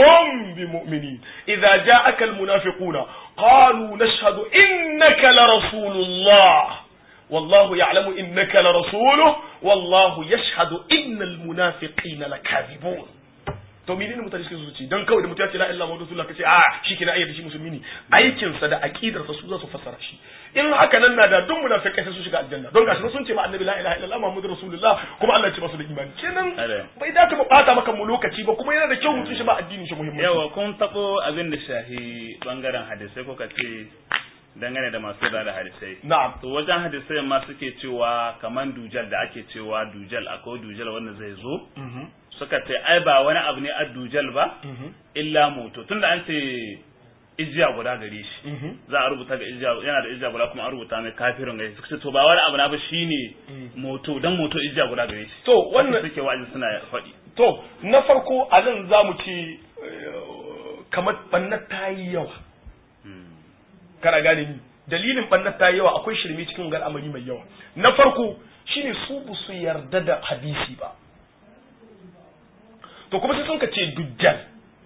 هم بمؤمنين إذا جاءك المنافقون قالوا نشهد إنك لرسول الله والله يعلم إنك لرسوله والله يشهد إن المنافقين لكاذبون to menene mutane suke so su ci dan kawai da mutum ya ce la ilaha illallah rasulullah kace a shi kina ayyada shi musulmi ne aikin sa da aqidar sa su za su fassara shi in haka nan na da duk munafikai sai su shiga aljanna don gashi sun ce ma annabi la ilaha illallah muhammadur rasulullah kuma Allah ya ce masu da imani kenan Are. bai dace mu bata maka mu lokaci ba kuma yana da kyau mutum shi ba addinin shi muhimmanci yawa kun tabo abin da shahi bangaren hadisai ko ka ce dangane da masu da hadisai na'am to wajen hadisai ma suke cewa kaman dujal da ake cewa dujal akwai dujal wanda zai zo Mhm. suka ce ai ba wani abu ne a dujal ba Mhm. illa moto tunda an ce ijiya guda gare shi Mhm. za a rubuta ga ijiya yana da ijiya guda kuma an rubuta mai kafirin gare shi suka ce to ba wani abu na ba shine moto dan moto ijiya guda gare shi to wannan suke wa'azi suna faɗi to na farko a nan za mu ce eh, kamar ɓannar ta yi yawa kana gane ni dalilin ɓannar ta yi yawa akwai shirme cikin wani al'amari mai yawa na farko shine su ba su yarda da hadisi ba to kuma sai sun ka ce dujjal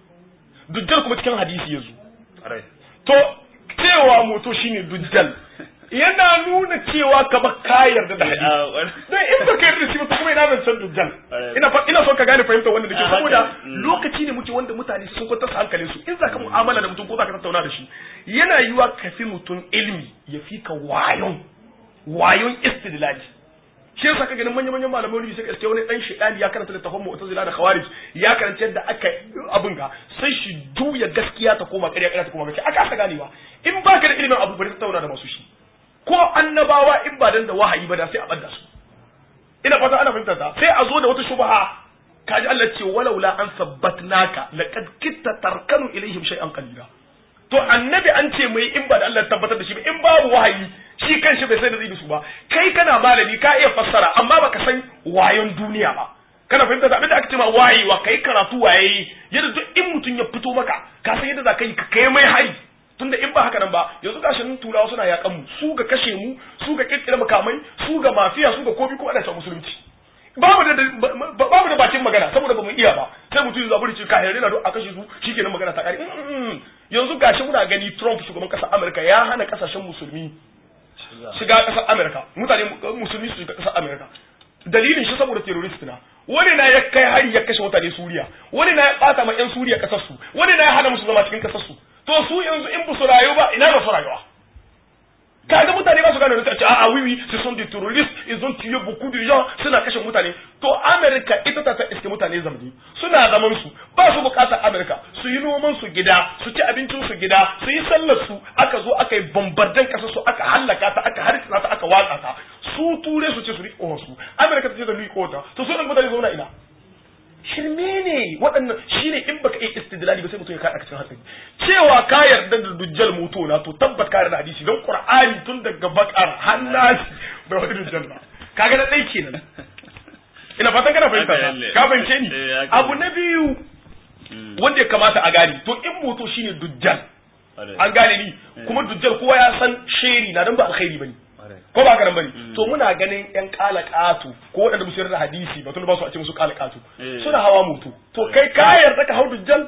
dujjal kuma cikin hadisi ya zo Ƙwarai. to cewa moto shine dujjal yana nuna cewa kamar ka yarda da hadisi Ah, wani- dan in baka yarda da shi ba to kuma ina zan san dujjal Eh. ina fa ina son ka gane fahimtar wannan da ke Ah, saboda haka. Mm. lokaci ne muke wanda mutane sun kwantar hankalin su in zaka mu'amala da mutum ko zaka tattauna da shi yana yiwa ka fi mutum ilmi ya fi ka wayon wayon istidlali shi yasa ka ganin manyan manyan malamai wani sai ka iske wani dan shedani ya karanta littafin mu'tazila da khawarij ya karanta yadda aka abin ga sai shi juya gaskiya ta koma ƙarya ƙarya ta koma gaskiya aka aka ganewa in baka da ilimin abu bari tattauna da masu shi ko annabawa in ba dan da wahayi ba da sai a ɓadda su ina fata ana fahimtar ta sai a zo da wata shubha kaji Allah ce walaula an sabbatnaka laqad kitta tarkanu ilaihim shay'an qalila to annabi an ce mai in ba da Allah ya tabbatar da shi ba in babu wahayi shi kanshi bai sai da zai su ba kai kana malami ka iya fassara amma baka san wayon duniya ba kana fahimta da abin da aka ce ma wayewa kai karatu waye yadda duk in mutum ya fito maka ka san yadda za ka yi ka kai mai hari tunda in ba haka nan ba yanzu gashi nan turawa suna yakan mu su ga kashe mu su ga kirkira makamai su ga mafiya su ga kobi ko ana musulunci babu da babu da bakin magana saboda ba mu iya ba sai mutum ya zaburi ce ka yarda na a kashe su shikenan magana ta kare yanzu gashi muna gani Trump shugaban kasar Amurka ya hana kasashen musulmi shiga kasar Amurka mutane musulmi su shiga kasar Amurka dalilin shi saboda terrorist na wani na ya kai hari ya kashe mutane Suriya wani na ya bata ma yan Suriya kasar su wani na ya hana musu zama cikin kasar su to su yanzu in ba su rayu ba ina ba su rayuwa kaga mutane ba su gane wani a a wiwi ce sont des terroristes ils ont tué beaucoup de gens suna kashe mutane to America ita ta iske mutane zamani suna zaman su ba su bukatar America su yi noman su gida su ci abincin su gida su yi sallar su aka zo aka yi bombardan kasar su aka hallaka ta aka harkisa ta aka watsa ta su ture su ce su riƙo su America ta ce da riƙo ta to su mutane zauna ina shirme ne waɗannan shine in baka iya istidlali ba sai mutum ya kaɗa cikin hatsari cewa ka yarda da dujjal moto na to tabbat ka yarda hadisi don qur'ani tun daga bakar hannasi bai wani dujjal ba kaga na ɗai kenan ina fatan kana fahimta ka fahimce ni abu na biyu wanda ya kamata a gane to in moto shine dujjal an gane ni kuma dujjal kowa ya san sheri na dan ba alkhairi bane ko ba karan bane to muna ganin yan kalakatu ko waɗanda musu yarda hadisi ba tun ba su a ce musu kalakatu suna hawa moto to kai ka yarda ka hau dujjal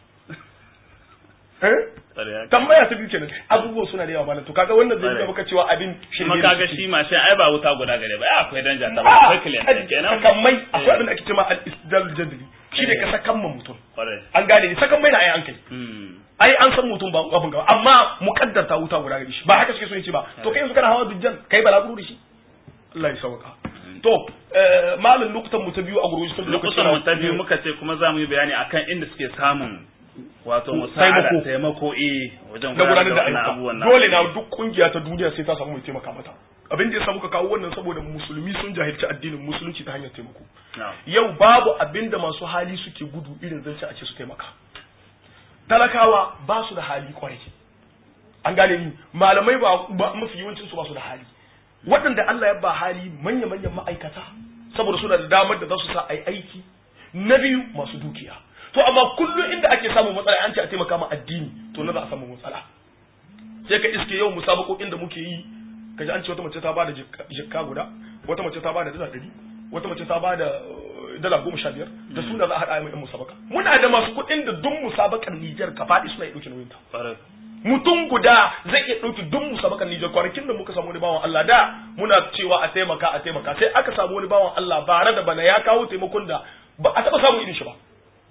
eh tambaya ta biyu kenan abubuwan suna da yawa malam to kaga wannan zai ga maka cewa abin shirme kuma kaga shi ma sai ai ba wuta guda gare ba akwai danja ta ba akwai client kenan sakamai akwai abin da ake cewa al-istidlal jadli shi ne ka sakan ma mutum an gane ni sakan mai na ai an kai ai an san mutum ba abin gaba amma muqaddar ta wuta guda gare shi ba haka suke so yace ba to kai yanzu kana hawa dujjan kai balaguro da shi Allah ya sauka to malam lokutan mu ta biyu a gurgurji sun lokutan mu ta biyu muka ce kuma za mu yi bayani akan inda suke samun wato musa'ada taimako eh wajen gudanar da ayyuka dole na duk kungiya ta duniya sai ta samu mai taimaka mata abin da ya samu ka kawo wannan saboda musulmi sun jahilci addinin musulunci ta hanyar taimako yau babu abin da masu hali suke gudu irin zance a ce su taimaka talakawa ba su da hali kwarai an gane ni malamai ba mafi yawancin su ba su da hali waɗanda Allah ya ba hali manya manyan ma'aikata saboda suna da damar da za su sa ai aiki na biyu masu dukiya to amma kullum inda ake samun matsala an ce a taimaka ma addini to na za a samu matsala sai ka iske yau musabakokin da muke yi kaji an ce wata mace ta bada jikka guda wata mace ta bada dala ɗari wata mace ta bada dala goma sha biyar da suna za a haɗa mai musabaka muna da masu kuɗin da duk musabakan Nijar ka faɗi suna iya ɗauke nauyin ta mutum guda zai iya ɗauki duk musabakan Nijar kwanakin da muka samu wani bawan Allah da muna cewa a taimaka a taimaka sai aka samu wani bawan Allah bare da bana ya kawo taimakon da ba a taɓa samun irin shi ba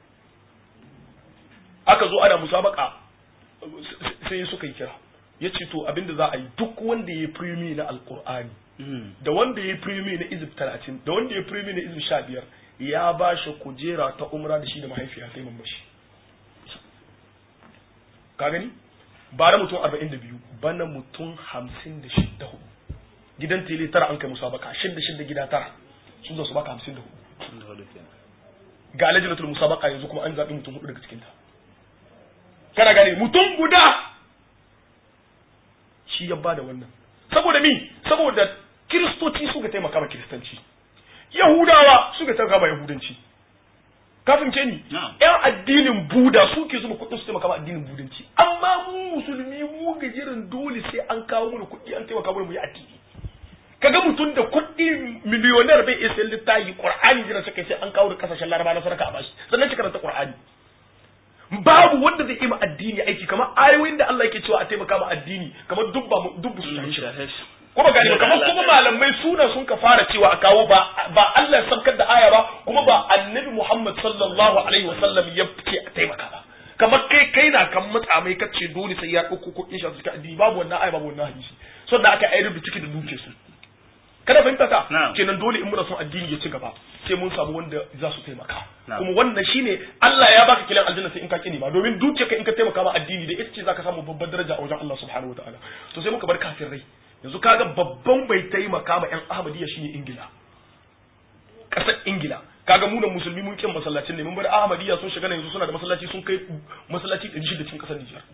aka zo ana musabaka sai suka yi kira ya ce to abinda za a yi duk wanda ya primi na alkur'ani da wanda ya primi na izib talatin da wanda ya primi na izib sha biyar ya ba shi kujera ta umra da shi da mahaifiya sai mun bashi ka gani bara mutum 42 bana mutum 56 gidan tele tara an kai musabaka shidda shidda gida tara sun zo su baka 54 ga alajinatul musabaka yanzu kuma an zaɓi mutum hudu daga cikinta kana gane mutum guda shi ya bada wannan saboda mi saboda kiristoci suka taimaka ma kiristanci yahudawa suka taimaka ma yahudanci kafin ce ni yan addinin buda suke zuba kuɗin su taimaka ma addinin budanci amma mu musulmi mu gajirin dole sai an kawo mana kuɗi an taimaka mana mu yi addini kaga mutum da kuɗi miliyonar bai iya sayan littafi qur'ani jira suka sai an kawo da kasashen laraba na sarka a bashi sannan shi karanta qur'ani babu wanda zai ima addini aiki kamar ayoyin da Allah yake cewa a taimaka ma addini kamar dubba dubbu su shahi kuma gani ba kamar kuma malamai suna sun ka fara cewa a kawo ba ba Allah ya sabkar da aya ba kuma ba annabi Muhammad sallallahu alaihi wasallam ya ce a taimaka ba kamar kai kai na kan matsa mai kace dole sai ya dauko kuɗin shi a cikin addini babu wannan aya babu wannan hadisi sannan aka ayyar da ciki da duke su kada fahimta ta kenan dole in muna son addini ya ci gaba sai mun samu wanda za su taimaka kuma wannan shine Allah ya baka kilan aljanna sai in ka kini ba domin dukiya ka in ka taimaka ma addini da ita ce zaka samu babbar daraja a wajen Allah subhanahu wataala to sai muka bar kafin rai yanzu kaga babban bai taimaka ma yan ahmadiyya shine ingila kasar ingila kaga mu musulmi mun kin masallacin ne mun bar ahmadiyya sun shiga yanzu suna da masallaci sun kai masallaci 600 cikin kasar Nijar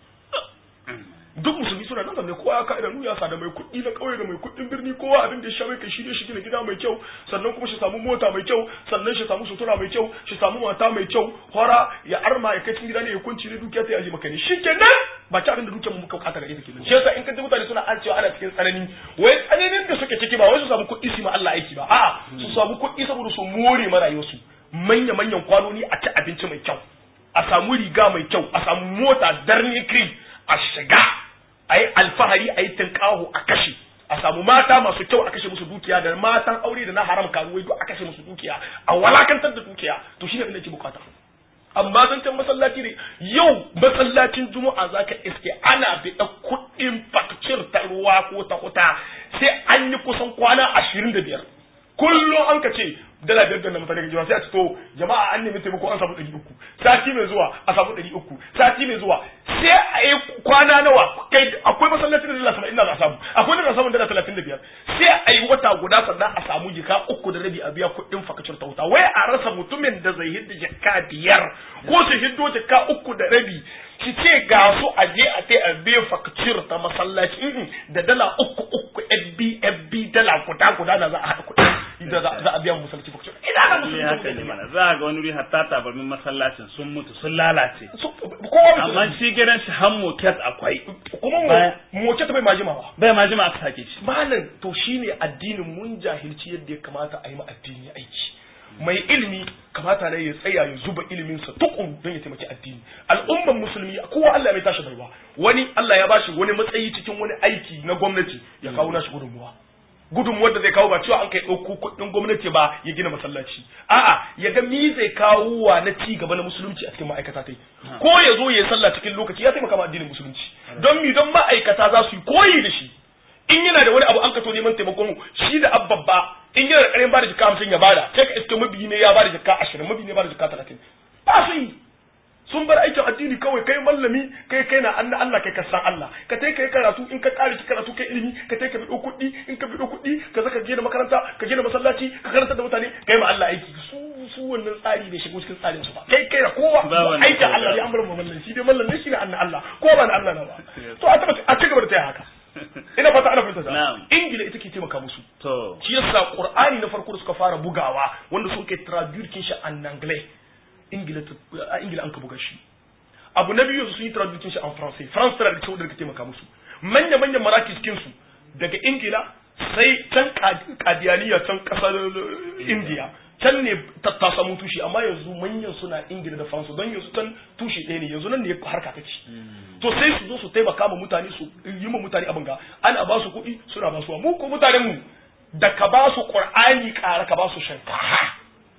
duk musulmi suna nan zanne kowa ya ka idanu ya sa da mai kuɗi na ƙauye da mai kuɗin birni kowa abin da ya sha mai kai shi ne shi gina gida mai kyau sannan kuma shi samu mota mai kyau sannan shi samu sutura mai kyau shi samu mata mai kyau hora ya arma ya kai cikin gida ne ya kunci ne dukiya ta yaji maka ne shikenan ba ki abin da dukiyar mu muka bukata gare ta kenan shi yasa in ka ji mutane suna an cewa ana cikin tsanani wai tsananin da suke ciki ba wai su samu kuɗi su ma Allah aiki ba a'a su samu kuɗi saboda su more ma rayuwarsu manya manyan kwanoni a ci abinci mai kyau a samu riga mai kyau a samu mota darni cream a shiga a yi alfahari a yi tinkaho a kashe a samu mata masu kyau a kashe musu dukiya da matan aure da na haram karuwai duk a kashe musu dukiya a walakantar da dukiya to shine abin da ke bukata amma zancen masallaci ne yau masallacin juma'a zaka iske ana biɗa kuɗin fakcir ta ruwa ko ta kuta sai an yi kusan kwana ashirin da biyar kullum an ka ce dala biyar da mutane ga jama'a sai a ce to jama'a an nemi taimako an samu ɗari uku sati mai zuwa a samu ɗari uku sati mai zuwa sai a yi kwana nawa kai akwai masallaci da dala saba'in da za a samu akwai da za a samu dala talatin da biyar sai a yi wata guda sannan a samu jika uku da rabi a biya kuɗin fakacin ta wuta wai a rasa mutumin da zai hidda jaka biyar ko su hiddo jaka uku da rabi ki ce ga su a je a tai a biya fakacin ta masallaci da dala uku uku fb fb dala guda guda na za a haɗa kuɗi da za a biya masallaci fakacin ina na musulmi haka ne mana za a ga wani wuri hatta tabarmin masallacin sun mutu sun lalace kowa amma shi gidan shi han moket akwai kuma moket bai majima ba bai majima aka sake shi malam to shine addinin mun jahilci yadda ya kamata a yi ma addini aiki mai ilimi kamata ne ya tsaya ya zuba iliminsa tukun don ya taimaki addini al'umman musulmi kowa Allah mai tashi baiwa wani Allah ya bashi wani matsayi cikin wani aiki na gwamnati ya kawo nashi gudunmuwa gudunmuwar da zai kawo ba cewa an kai ɗauko kuɗin gwamnati ba ya gina masallaci a'a ya ga mi zai kawo wa na ci gaba na musulunci a cikin ma'aikata tai ko ya zo ya yi sallah cikin lokaci ya taimaka ma addinin musulunci don mi don ma'aikata za su yi koyi da shi in yana da wani abu an kato neman taimakon shi da abbabba in yana da ƙarin bada jika hamsin ya bada sai ka iske mabiyi ne ya bada jika ashirin mabiyi ne ya bada jika talatin ba su yi sun bar aikin addini kawai kai mallami kai kai na anna Allah kai ka san Allah ka tai kai karatu in ka kare ki karatu kai ilimi ka tai ka bido kuɗi in ka bido kuɗi ka zaka gina makaranta ka gina masallaci ka karanta da mutane kai ma Allah aiki su su wannan tsari bai shigo cikin tsarin su ba kai kai da kowa aikin Allah ne an bar mallan shi dai mallan ne shi ne anna Allah ko ba na Allah na ba to a taba a ci gaba da taya haka ina fata ana fahimta ta ingila ita ke taimaka musu to shi yasa qur'ani na farko da suka fara bugawa wanda sun kai traduction shi an anglais ingila a ingila an ka buga shi abu na biyu sun yi traduction shi an français france tana da saboda ka taimaka musu manya manyan maraki cikin su daga ingila sai can kadiyaniya can kasar india can ne ta samu tushe amma yanzu manyan suna ingila da faransa don yanzu can tushe ɗaya ne yanzu nan ne harka ta ci to sai su zo su taimaka ma mutane su yi ma mutane abin ga ana ba su kuɗi suna ba su mu ko mutanen mu da ka ba su qur'ani ƙara ka ba su shankaha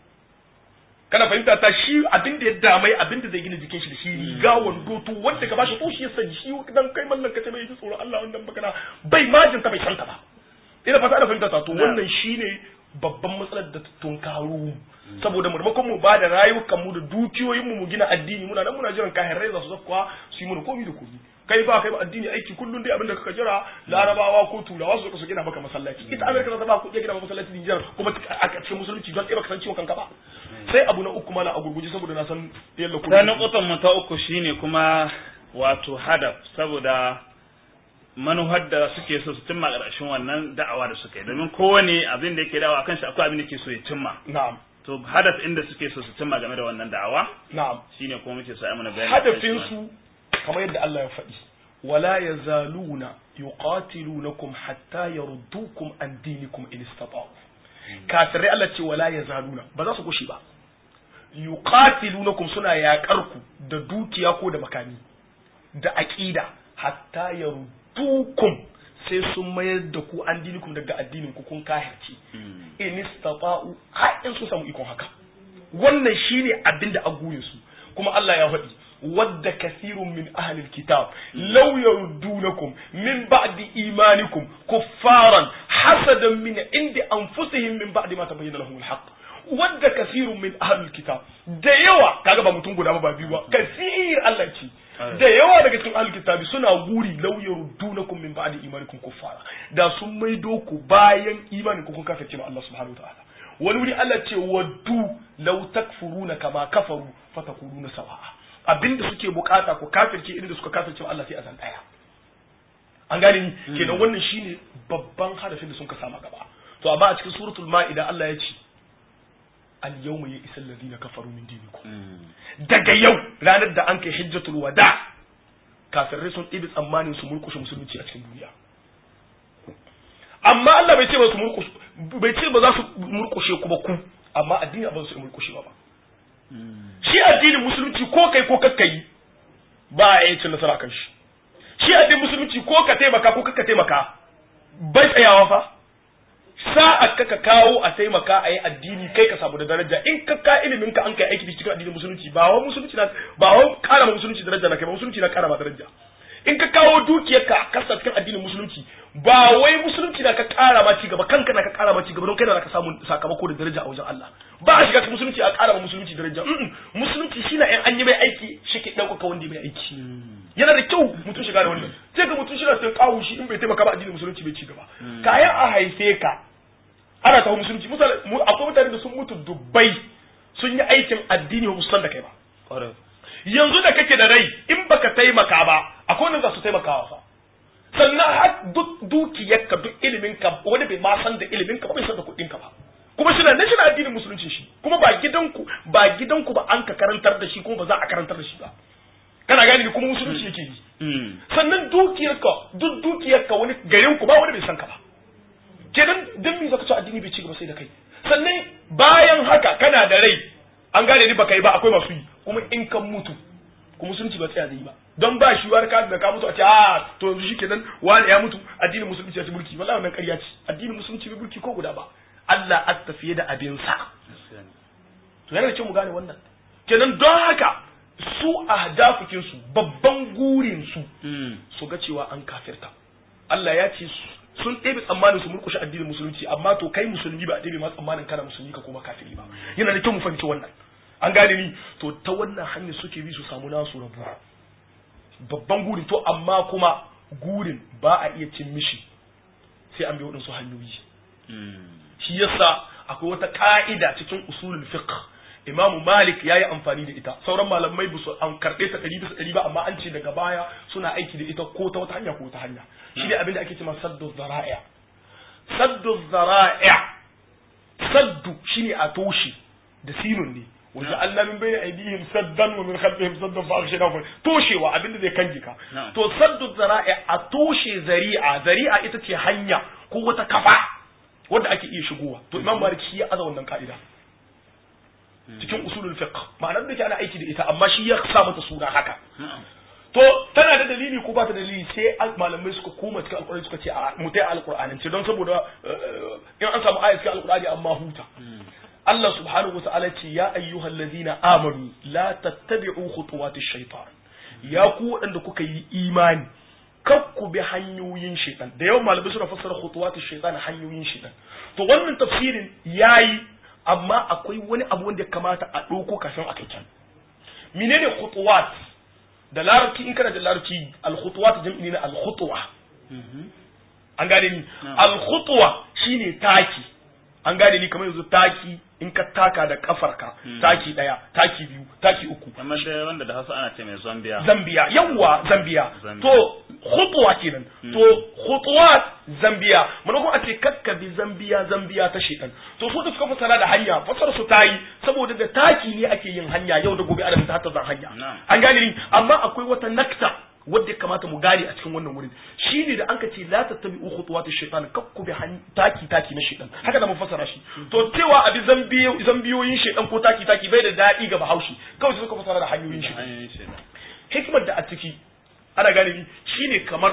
kana fahimta ta shi abin da ya damai abin da zai gina jikin shi da shi riga wando to wanda ka ba shi to shi ya sani shi dan kai mallan ka ce mai ji tsoron Allah wannan baka bai majin ta bai santa ba ina fata ana fahimta ta to wannan shine babban matsalar da ta tunkaro mu saboda maimakon mu ba da rayukan mu da dukiyoyin mu mu gina addini muna nan muna jiran kayan rai za su zakwa su yi mana komi da komi kai ba kai ba addini aiki kullun dai abinda kaka jira larabawa ko turawa su su gina maka masallaci ita amerika za ta ba ku iya gina maka masallaci Nijar kuma a cikin musulunci don ɗaya baka san ciwon kanka ba sai abu na uku mana a gurguje saboda na san yalla ku ta nukutan mu ta uku shine kuma wato hadaf saboda manuhar da suke so su cimma ƙarshen wannan da'awa da suka yi domin kowane abin da yake da'awa kan shi akwai abin da yake so ya cimma na'am to hadaf inda suke so su cimma game da wannan da'awa na'am shine kuma muke so ai mana bayani akan shi hadafin su kamar yadda Allah ya faɗi wala yazaluna yuqatilunakum hatta yaruddukum an dinikum in istata'u kafirai Allah ce wala yazaluna ba za su kushe ba yuqatilunakum suna yaƙar ku da dukiya ko da makami da aqida hatta yaruddukum sai sun mayar da ku an dinikum daga addinin ku kun kahirci in istata'u har in su samu ikon haka wannan shine abin da aguyin su kuma Allah ya faɗi wadda kasirun min ahlil kitab law yaruddunakum min ba'di imanikum kuffaran hasadan min indi anfusihim min ba'di ma tabayyana lahum alhaq wadda kasirun min ahlil kitab da yawa kaga ba mutum guda ba ba biyu ba kasir Allah ce da yawa daga cikin ahlul kitabi suna guri law yaruddunakum min ba'di imanikum kuffara da sun maido ku bayan imanin ku kun kafirce ma Allah subhanahu wa ta'ala wani wuri Allah ce waddu law takfuruna kama kafaru fatakununa sawa'a abinda suke bukata ku kafirce inda suka kafirce Allah sai a zan daya an gane ni kenan wannan shine babban harafin da sun ka sama gaba to amma a cikin suratul ma'ida Allah ya ce al yawma ya isal ladina kafaru min dinikum daga yau ranar da an kai hijjatul wada kafirai sun ɗibi tsammanin su murkushe musulunci a cikin duniya amma Allah bai ce ba su murkushe bai ce ba za su murkushe ku ba ku amma addini ba su murkushe ba shi addinin musulunci ko kai ko kakka yi ba a yi cin nasara kan shi shi addinin musulunci ko ka taimaka ko kakka taimaka bai tsayawa fa sa'a ka ka kawo a taimaka a yi addini kai ka samu da daraja in ka ka ilimin ka an kai aiki cikin addinin musulunci ba wa musulunci na ba wa kara ma musulunci daraja na kai ba musulunci na kara ma daraja in ka kawo dukiyar ka kasa cikin addinin musulunci ba wai musulunci na ka kara ma cigaba kanka na ka kara ma cigaba don kai na ka samu sakamako da daraja a wajen Allah ba a shiga cikin musulunci a kara ma musulunci daraja musulunci shi na in an yi mai aiki shi ke ɗaukaka wanda mai aiki yana da kyau mutum shiga da wannan sai ga mutum shi na sai kawo shi in bai taimaka ba addinin musulunci bai cigaba kayan a haife ka ana taho musulunci misali akwai mutane da sun mutu dubbai sun yi aikin addini ba musulman da kai ba yanzu da kake da rai in baka taimaka ba akwai wanda za su taimakawa fa sannan har duk dukiyarka duk iliminka wani bai ma san da iliminka ba bai san da kuɗinka ba kuma shi na nan shi na addinin musulunci shi kuma ba gidanku ba gidanku ba an ka karantar da shi kuma ba za a karantar da shi ba kana gani ni kuma musulunci yake yi sannan dukiyarka duk dukiyarka wani garin ku ba wani bai san ka ba kenan dan me zaka ci addini bai ci gaba sai da kai sannan bayan haka kana da rai an gane ni baka yi ba akwai masu yi kuma in kan mutu kuma musulunci ba tsaya zai ba don ba shi war ka da ka mutu a ce a to yanzu shikenan wani ya mutu addinin musulunci ya ci mulki wallahi wannan ƙarya ce addinin musulunci bai mulki ko guda ba Allah a tafiye da abin sa to yana da kyau mu gane wannan kenan don haka su ahdafukin su babban gurin su su ga cewa an kafirta Allah ya ce sun ɗebe tsammanin su murkushe addinin musulunci amma to kai musulmi ba a ɗebe ma tsammanin kana musulmi ka koma kafiri ba yana da kyau mu fahimci wannan an gane ni to ta wannan hanyar suke bi su samu nasu rabu babban gurin to amma kuma gurin ba a iya cin mishi sai an bi waɗansu hanyoyi shi yasa akwai wata ka'ida cikin usulul fiqh imamu malik ya yi amfani da ita sauran malamai ba su an karɓe ta ɗari bisa ɗari ba amma an ce daga baya suna aiki da ita ko ta wata hanya ko ta hanya shi ne abin da ake cewa saddu zara'a saddu zara'a saddu shine a toshe da sinun ne wanda Allah min bayna aydihim saddan wa min khalfihim saddan fa aghshayna toshewa abin da zai kange ka to saddu zara'a a toshe zari'a zari'a ita ce hanya ko wata kafa wanda ake iya shigowa to imam malik shi ya aza wannan ka'ida cikin usulul fiqh ma'anar da ke ana aiki da ita amma shi ya sa mata suna haka to tana da dalili ko ba ta dalili sai malamai suka koma cikin alkur'ani suka ce a mutai alkur'anin ce don saboda in an samu ayat cikin alkur'ani amma huta Allah subhanahu wa ta'ala ce ya ayyuhal ladina amanu la tattabi'u khutuwatish shaitan ya ku waɗanda kuka yi imani kakku bi hanyoyin shaitan da yawan malamai suna fassara khutuwatu shaitan hanyoyin shaitan to wannan tafsirin yayi amma akwai wani abu wanda ya kamata a ɗauko kafin a kai can menene khutuwat da larabci in kana da larabci al-khutuwat jam'i ne na al-khutwa an gane ni al-khutwa shine taki an gane ni kamar yanzu taki in ka taka da kafarka taki daya taki biyu taki uku kamar da wanda da hausa ana ce mai zambiya zambiya yawwa zambiya Zambiya. to khutwa kenan to khutwat zambiya mana kuma a ce kakka bi zambiya zambiya ta shedan to su da suka fasara da hanya fasara su tayi saboda da taki ne ake yin hanya yau da gobe ana ta hatta zan hanya Na'am. an gane ni amma akwai wata nakta wadda ya kamata mu gane a cikin wannan wurin shine da anka ce la tattabi'u khutuwati shaytan kakku bi han- taki taki na shaytan haka da mun fassara shi to cewa abi zambiyo zambiyoyin shaytan ko taki taki bai da dadi ga bahaushe kawai sai suka fassara da hanyoyin shaytan hanyoyin shaitan hikimar da a ciki ana gane ni shine kamar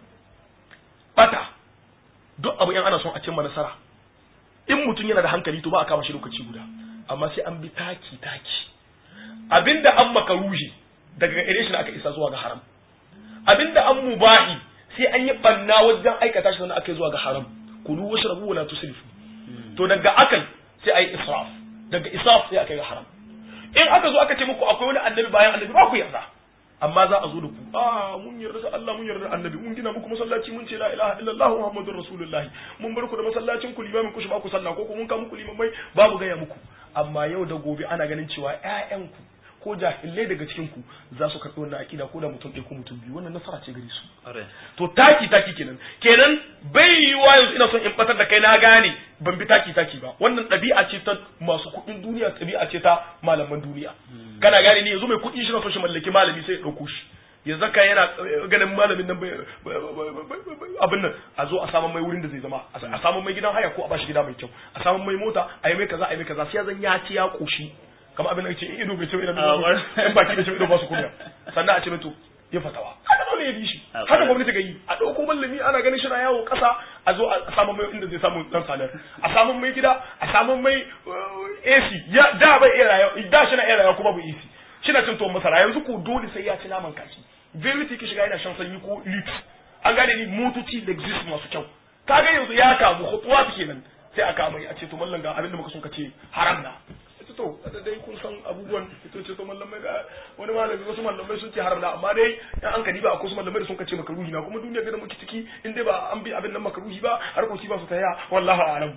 bata duk abu yan ana son a cimma nasara in mutum yana da hankali to ba a kama shi lokaci guda amma sai an bi taki taki abinda an makaruhi daga gare shi da aka isa zuwa ga haram abinda an mubahi sai an yi banna wajen aikata shi sannan aka yi zuwa ga haram kulu washrabu wala tusrifu to daga akan sai ayi israf daga israf sai aka yi ga haram in aka zo aka ce muku akwai wani annabi bayan annabi ba ku yarda amma za a zo da ku a mun yarda da Allah mun yarda da annabi mun gina muku masallaci mun ce la ilaha illallah muhammadur rasulullah mun bar ku da masallacin ku limamin ku shi ba ku sallah ko ku mun ka muku limamai babu gaya muku amma yau da gobe ana ganin cewa ƴaƴanku ko jahilai daga cikin ku za su karɓi wannan akida ko da mutum ɗaya ko mutum biyu wannan nasara ce gare su ƙwarai to taki taki kenan kenan bai yiwuwa yanzu ina son in batar da kai na gane ban bi taki taki ba wannan ɗabi'a ce ta masu kuɗin duniya ɗabi'a ce ta malaman duniya kana gane ni yanzu mai kuɗi shi na son shi mallaki malami sai ya ɗauko shi ya zaka yana eh, ganin malamin nan bai abin nan a zo a samun mai wurin da zai zama a samun mai gidan haya ko a bashi gida mai kyau a samun mai mota a yi mai kaza a yi mai kaza sai ya zan ya ci ya koshi kamar abin da ce in ido bai ce ido Ah, wai. in baki bai ce ido ba su kunya sannan a ce mai to ya fatawa haka dole ya bi shi Ah, haka wai. gwamnati ga yi a ɗauko mallami ana ganin shi na yawo ƙasa a zo a samun mai inda zai samu dan salar a samun mai gida a samun mai uh, AC ya da bai iya rayuwa da shi na iya rayuwa kuma bai AC shi na cin tuwon masara yanzu ko dole sai ya ci naman kashi verity ki shiga yana shan sanyi ko lit an gane ni motoci lexus masu kyau kaga yanzu ya kamu hutuwa kenan sai a kama a ce to mallan ga abin da muka son ka ce haram na ita to da dai kun san abubuwan ita ce to mallamai ga wani malami wasu mallamai sun ce haram na amma dai yan an kadi ba akwai wasu mallamai da sun ce makaruhi na kuma duniya ga da muke ciki in dai ba an bi abin nan makaruhi ba harkoki ba su taya wallahi a'lam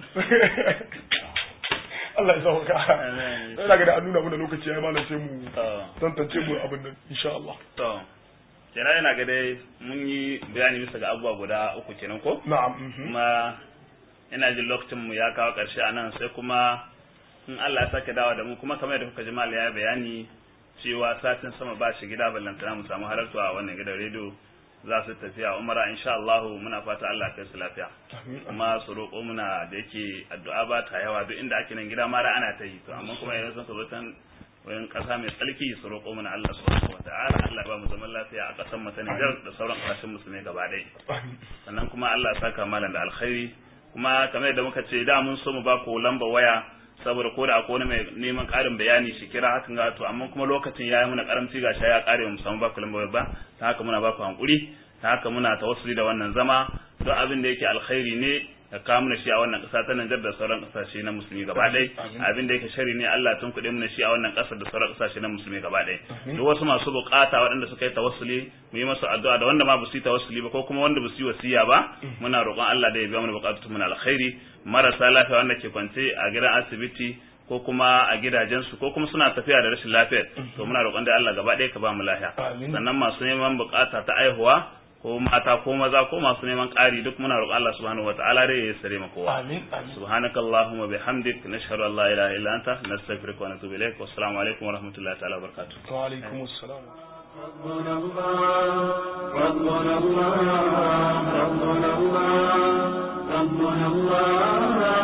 Allah ya sauka Amen. ina ga da an nuna mana lokaci ya malam sai mu to tantance mu abin nan insha Allah to kenan yana ga dai mun yi bayani bisa ga abubuwa guda uku kenan ko na'am mhm. kuma ina jin lokacin mu ya kawo ƙarshe a nan sai kuma in Allah ya sake dawa da mu kuma kamar yadda kuka ji mal ya bayani cewa satin sama ba shi gida ballantana mu samu halarta a wannan gidan rediyo za su tafiya umara insha Allah muna fata Allah ya kai su lafiya Amin. kuma su roƙo muna da yake addu'a ba ta yawa duk inda ake nan gida mara ana ta yi to amma kuma yanzu sun zo tan wayan ƙasa mai tsarki su roƙo muna Allah subhanahu wataala Allah ya ba mu zaman lafiya a ƙasar mu ta Niger da sauran ƙasashen musulmai gaba ɗaya Amin. sannan kuma Allah ya saka malam da alkhairi kuma kamar yadda muka ce da mun so mu ba ku lamba waya saboda ko da akwai wani mai neman ƙarin bayani shi kira hakan ga to amma kuma lokacin yayi muna karamci ga ya ƙare mu samu ba ku lamba waya ba ta haka muna ba ku hankuri ta haka muna tawassuli da wannan zama don abin da yake alkhairi ne ka kawo mana shi a wannan ƙasa ta Nijar da sauran ƙasashe na musulmi gaba ɗaya Amin. abin da yake shari ne Allah tun kuɗe mana shi a wannan ƙasar da sauran ƙasashe na musulmi gaba ɗaya duk wasu masu buƙata waɗanda suka yi tawassuli mu yi masu addu'a da wanda ma ba su yi tawassuli ba ko kuma wanda ba su yi wasiya ba muna roƙon Allah da ya biya mana buƙatun mu na alkhairi marasa lafiya wanda ke kwance a gidan asibiti ko kuma a gidajensu ko kuma suna tafiya da rashin lafiyar to muna roƙon da Allah gaba ɗaya ka ba mu lafiya Amin. sannan masu neman buƙata ta aihuwa ko mata ko maza ko masu neman ƙari duk muna roƙon Allah subhanahu wataala dai ya sare mu kowa Amin. Amin. سبحانك اللهم وبحمدك نشهد ان لا اله الا انت نستغفرك ونتوب اليك والسلام عليكم ورحمه الله تعالى وبركاته Wa alaikum assalam. ربنا الله ربنا الله ربنا الله ربنا الله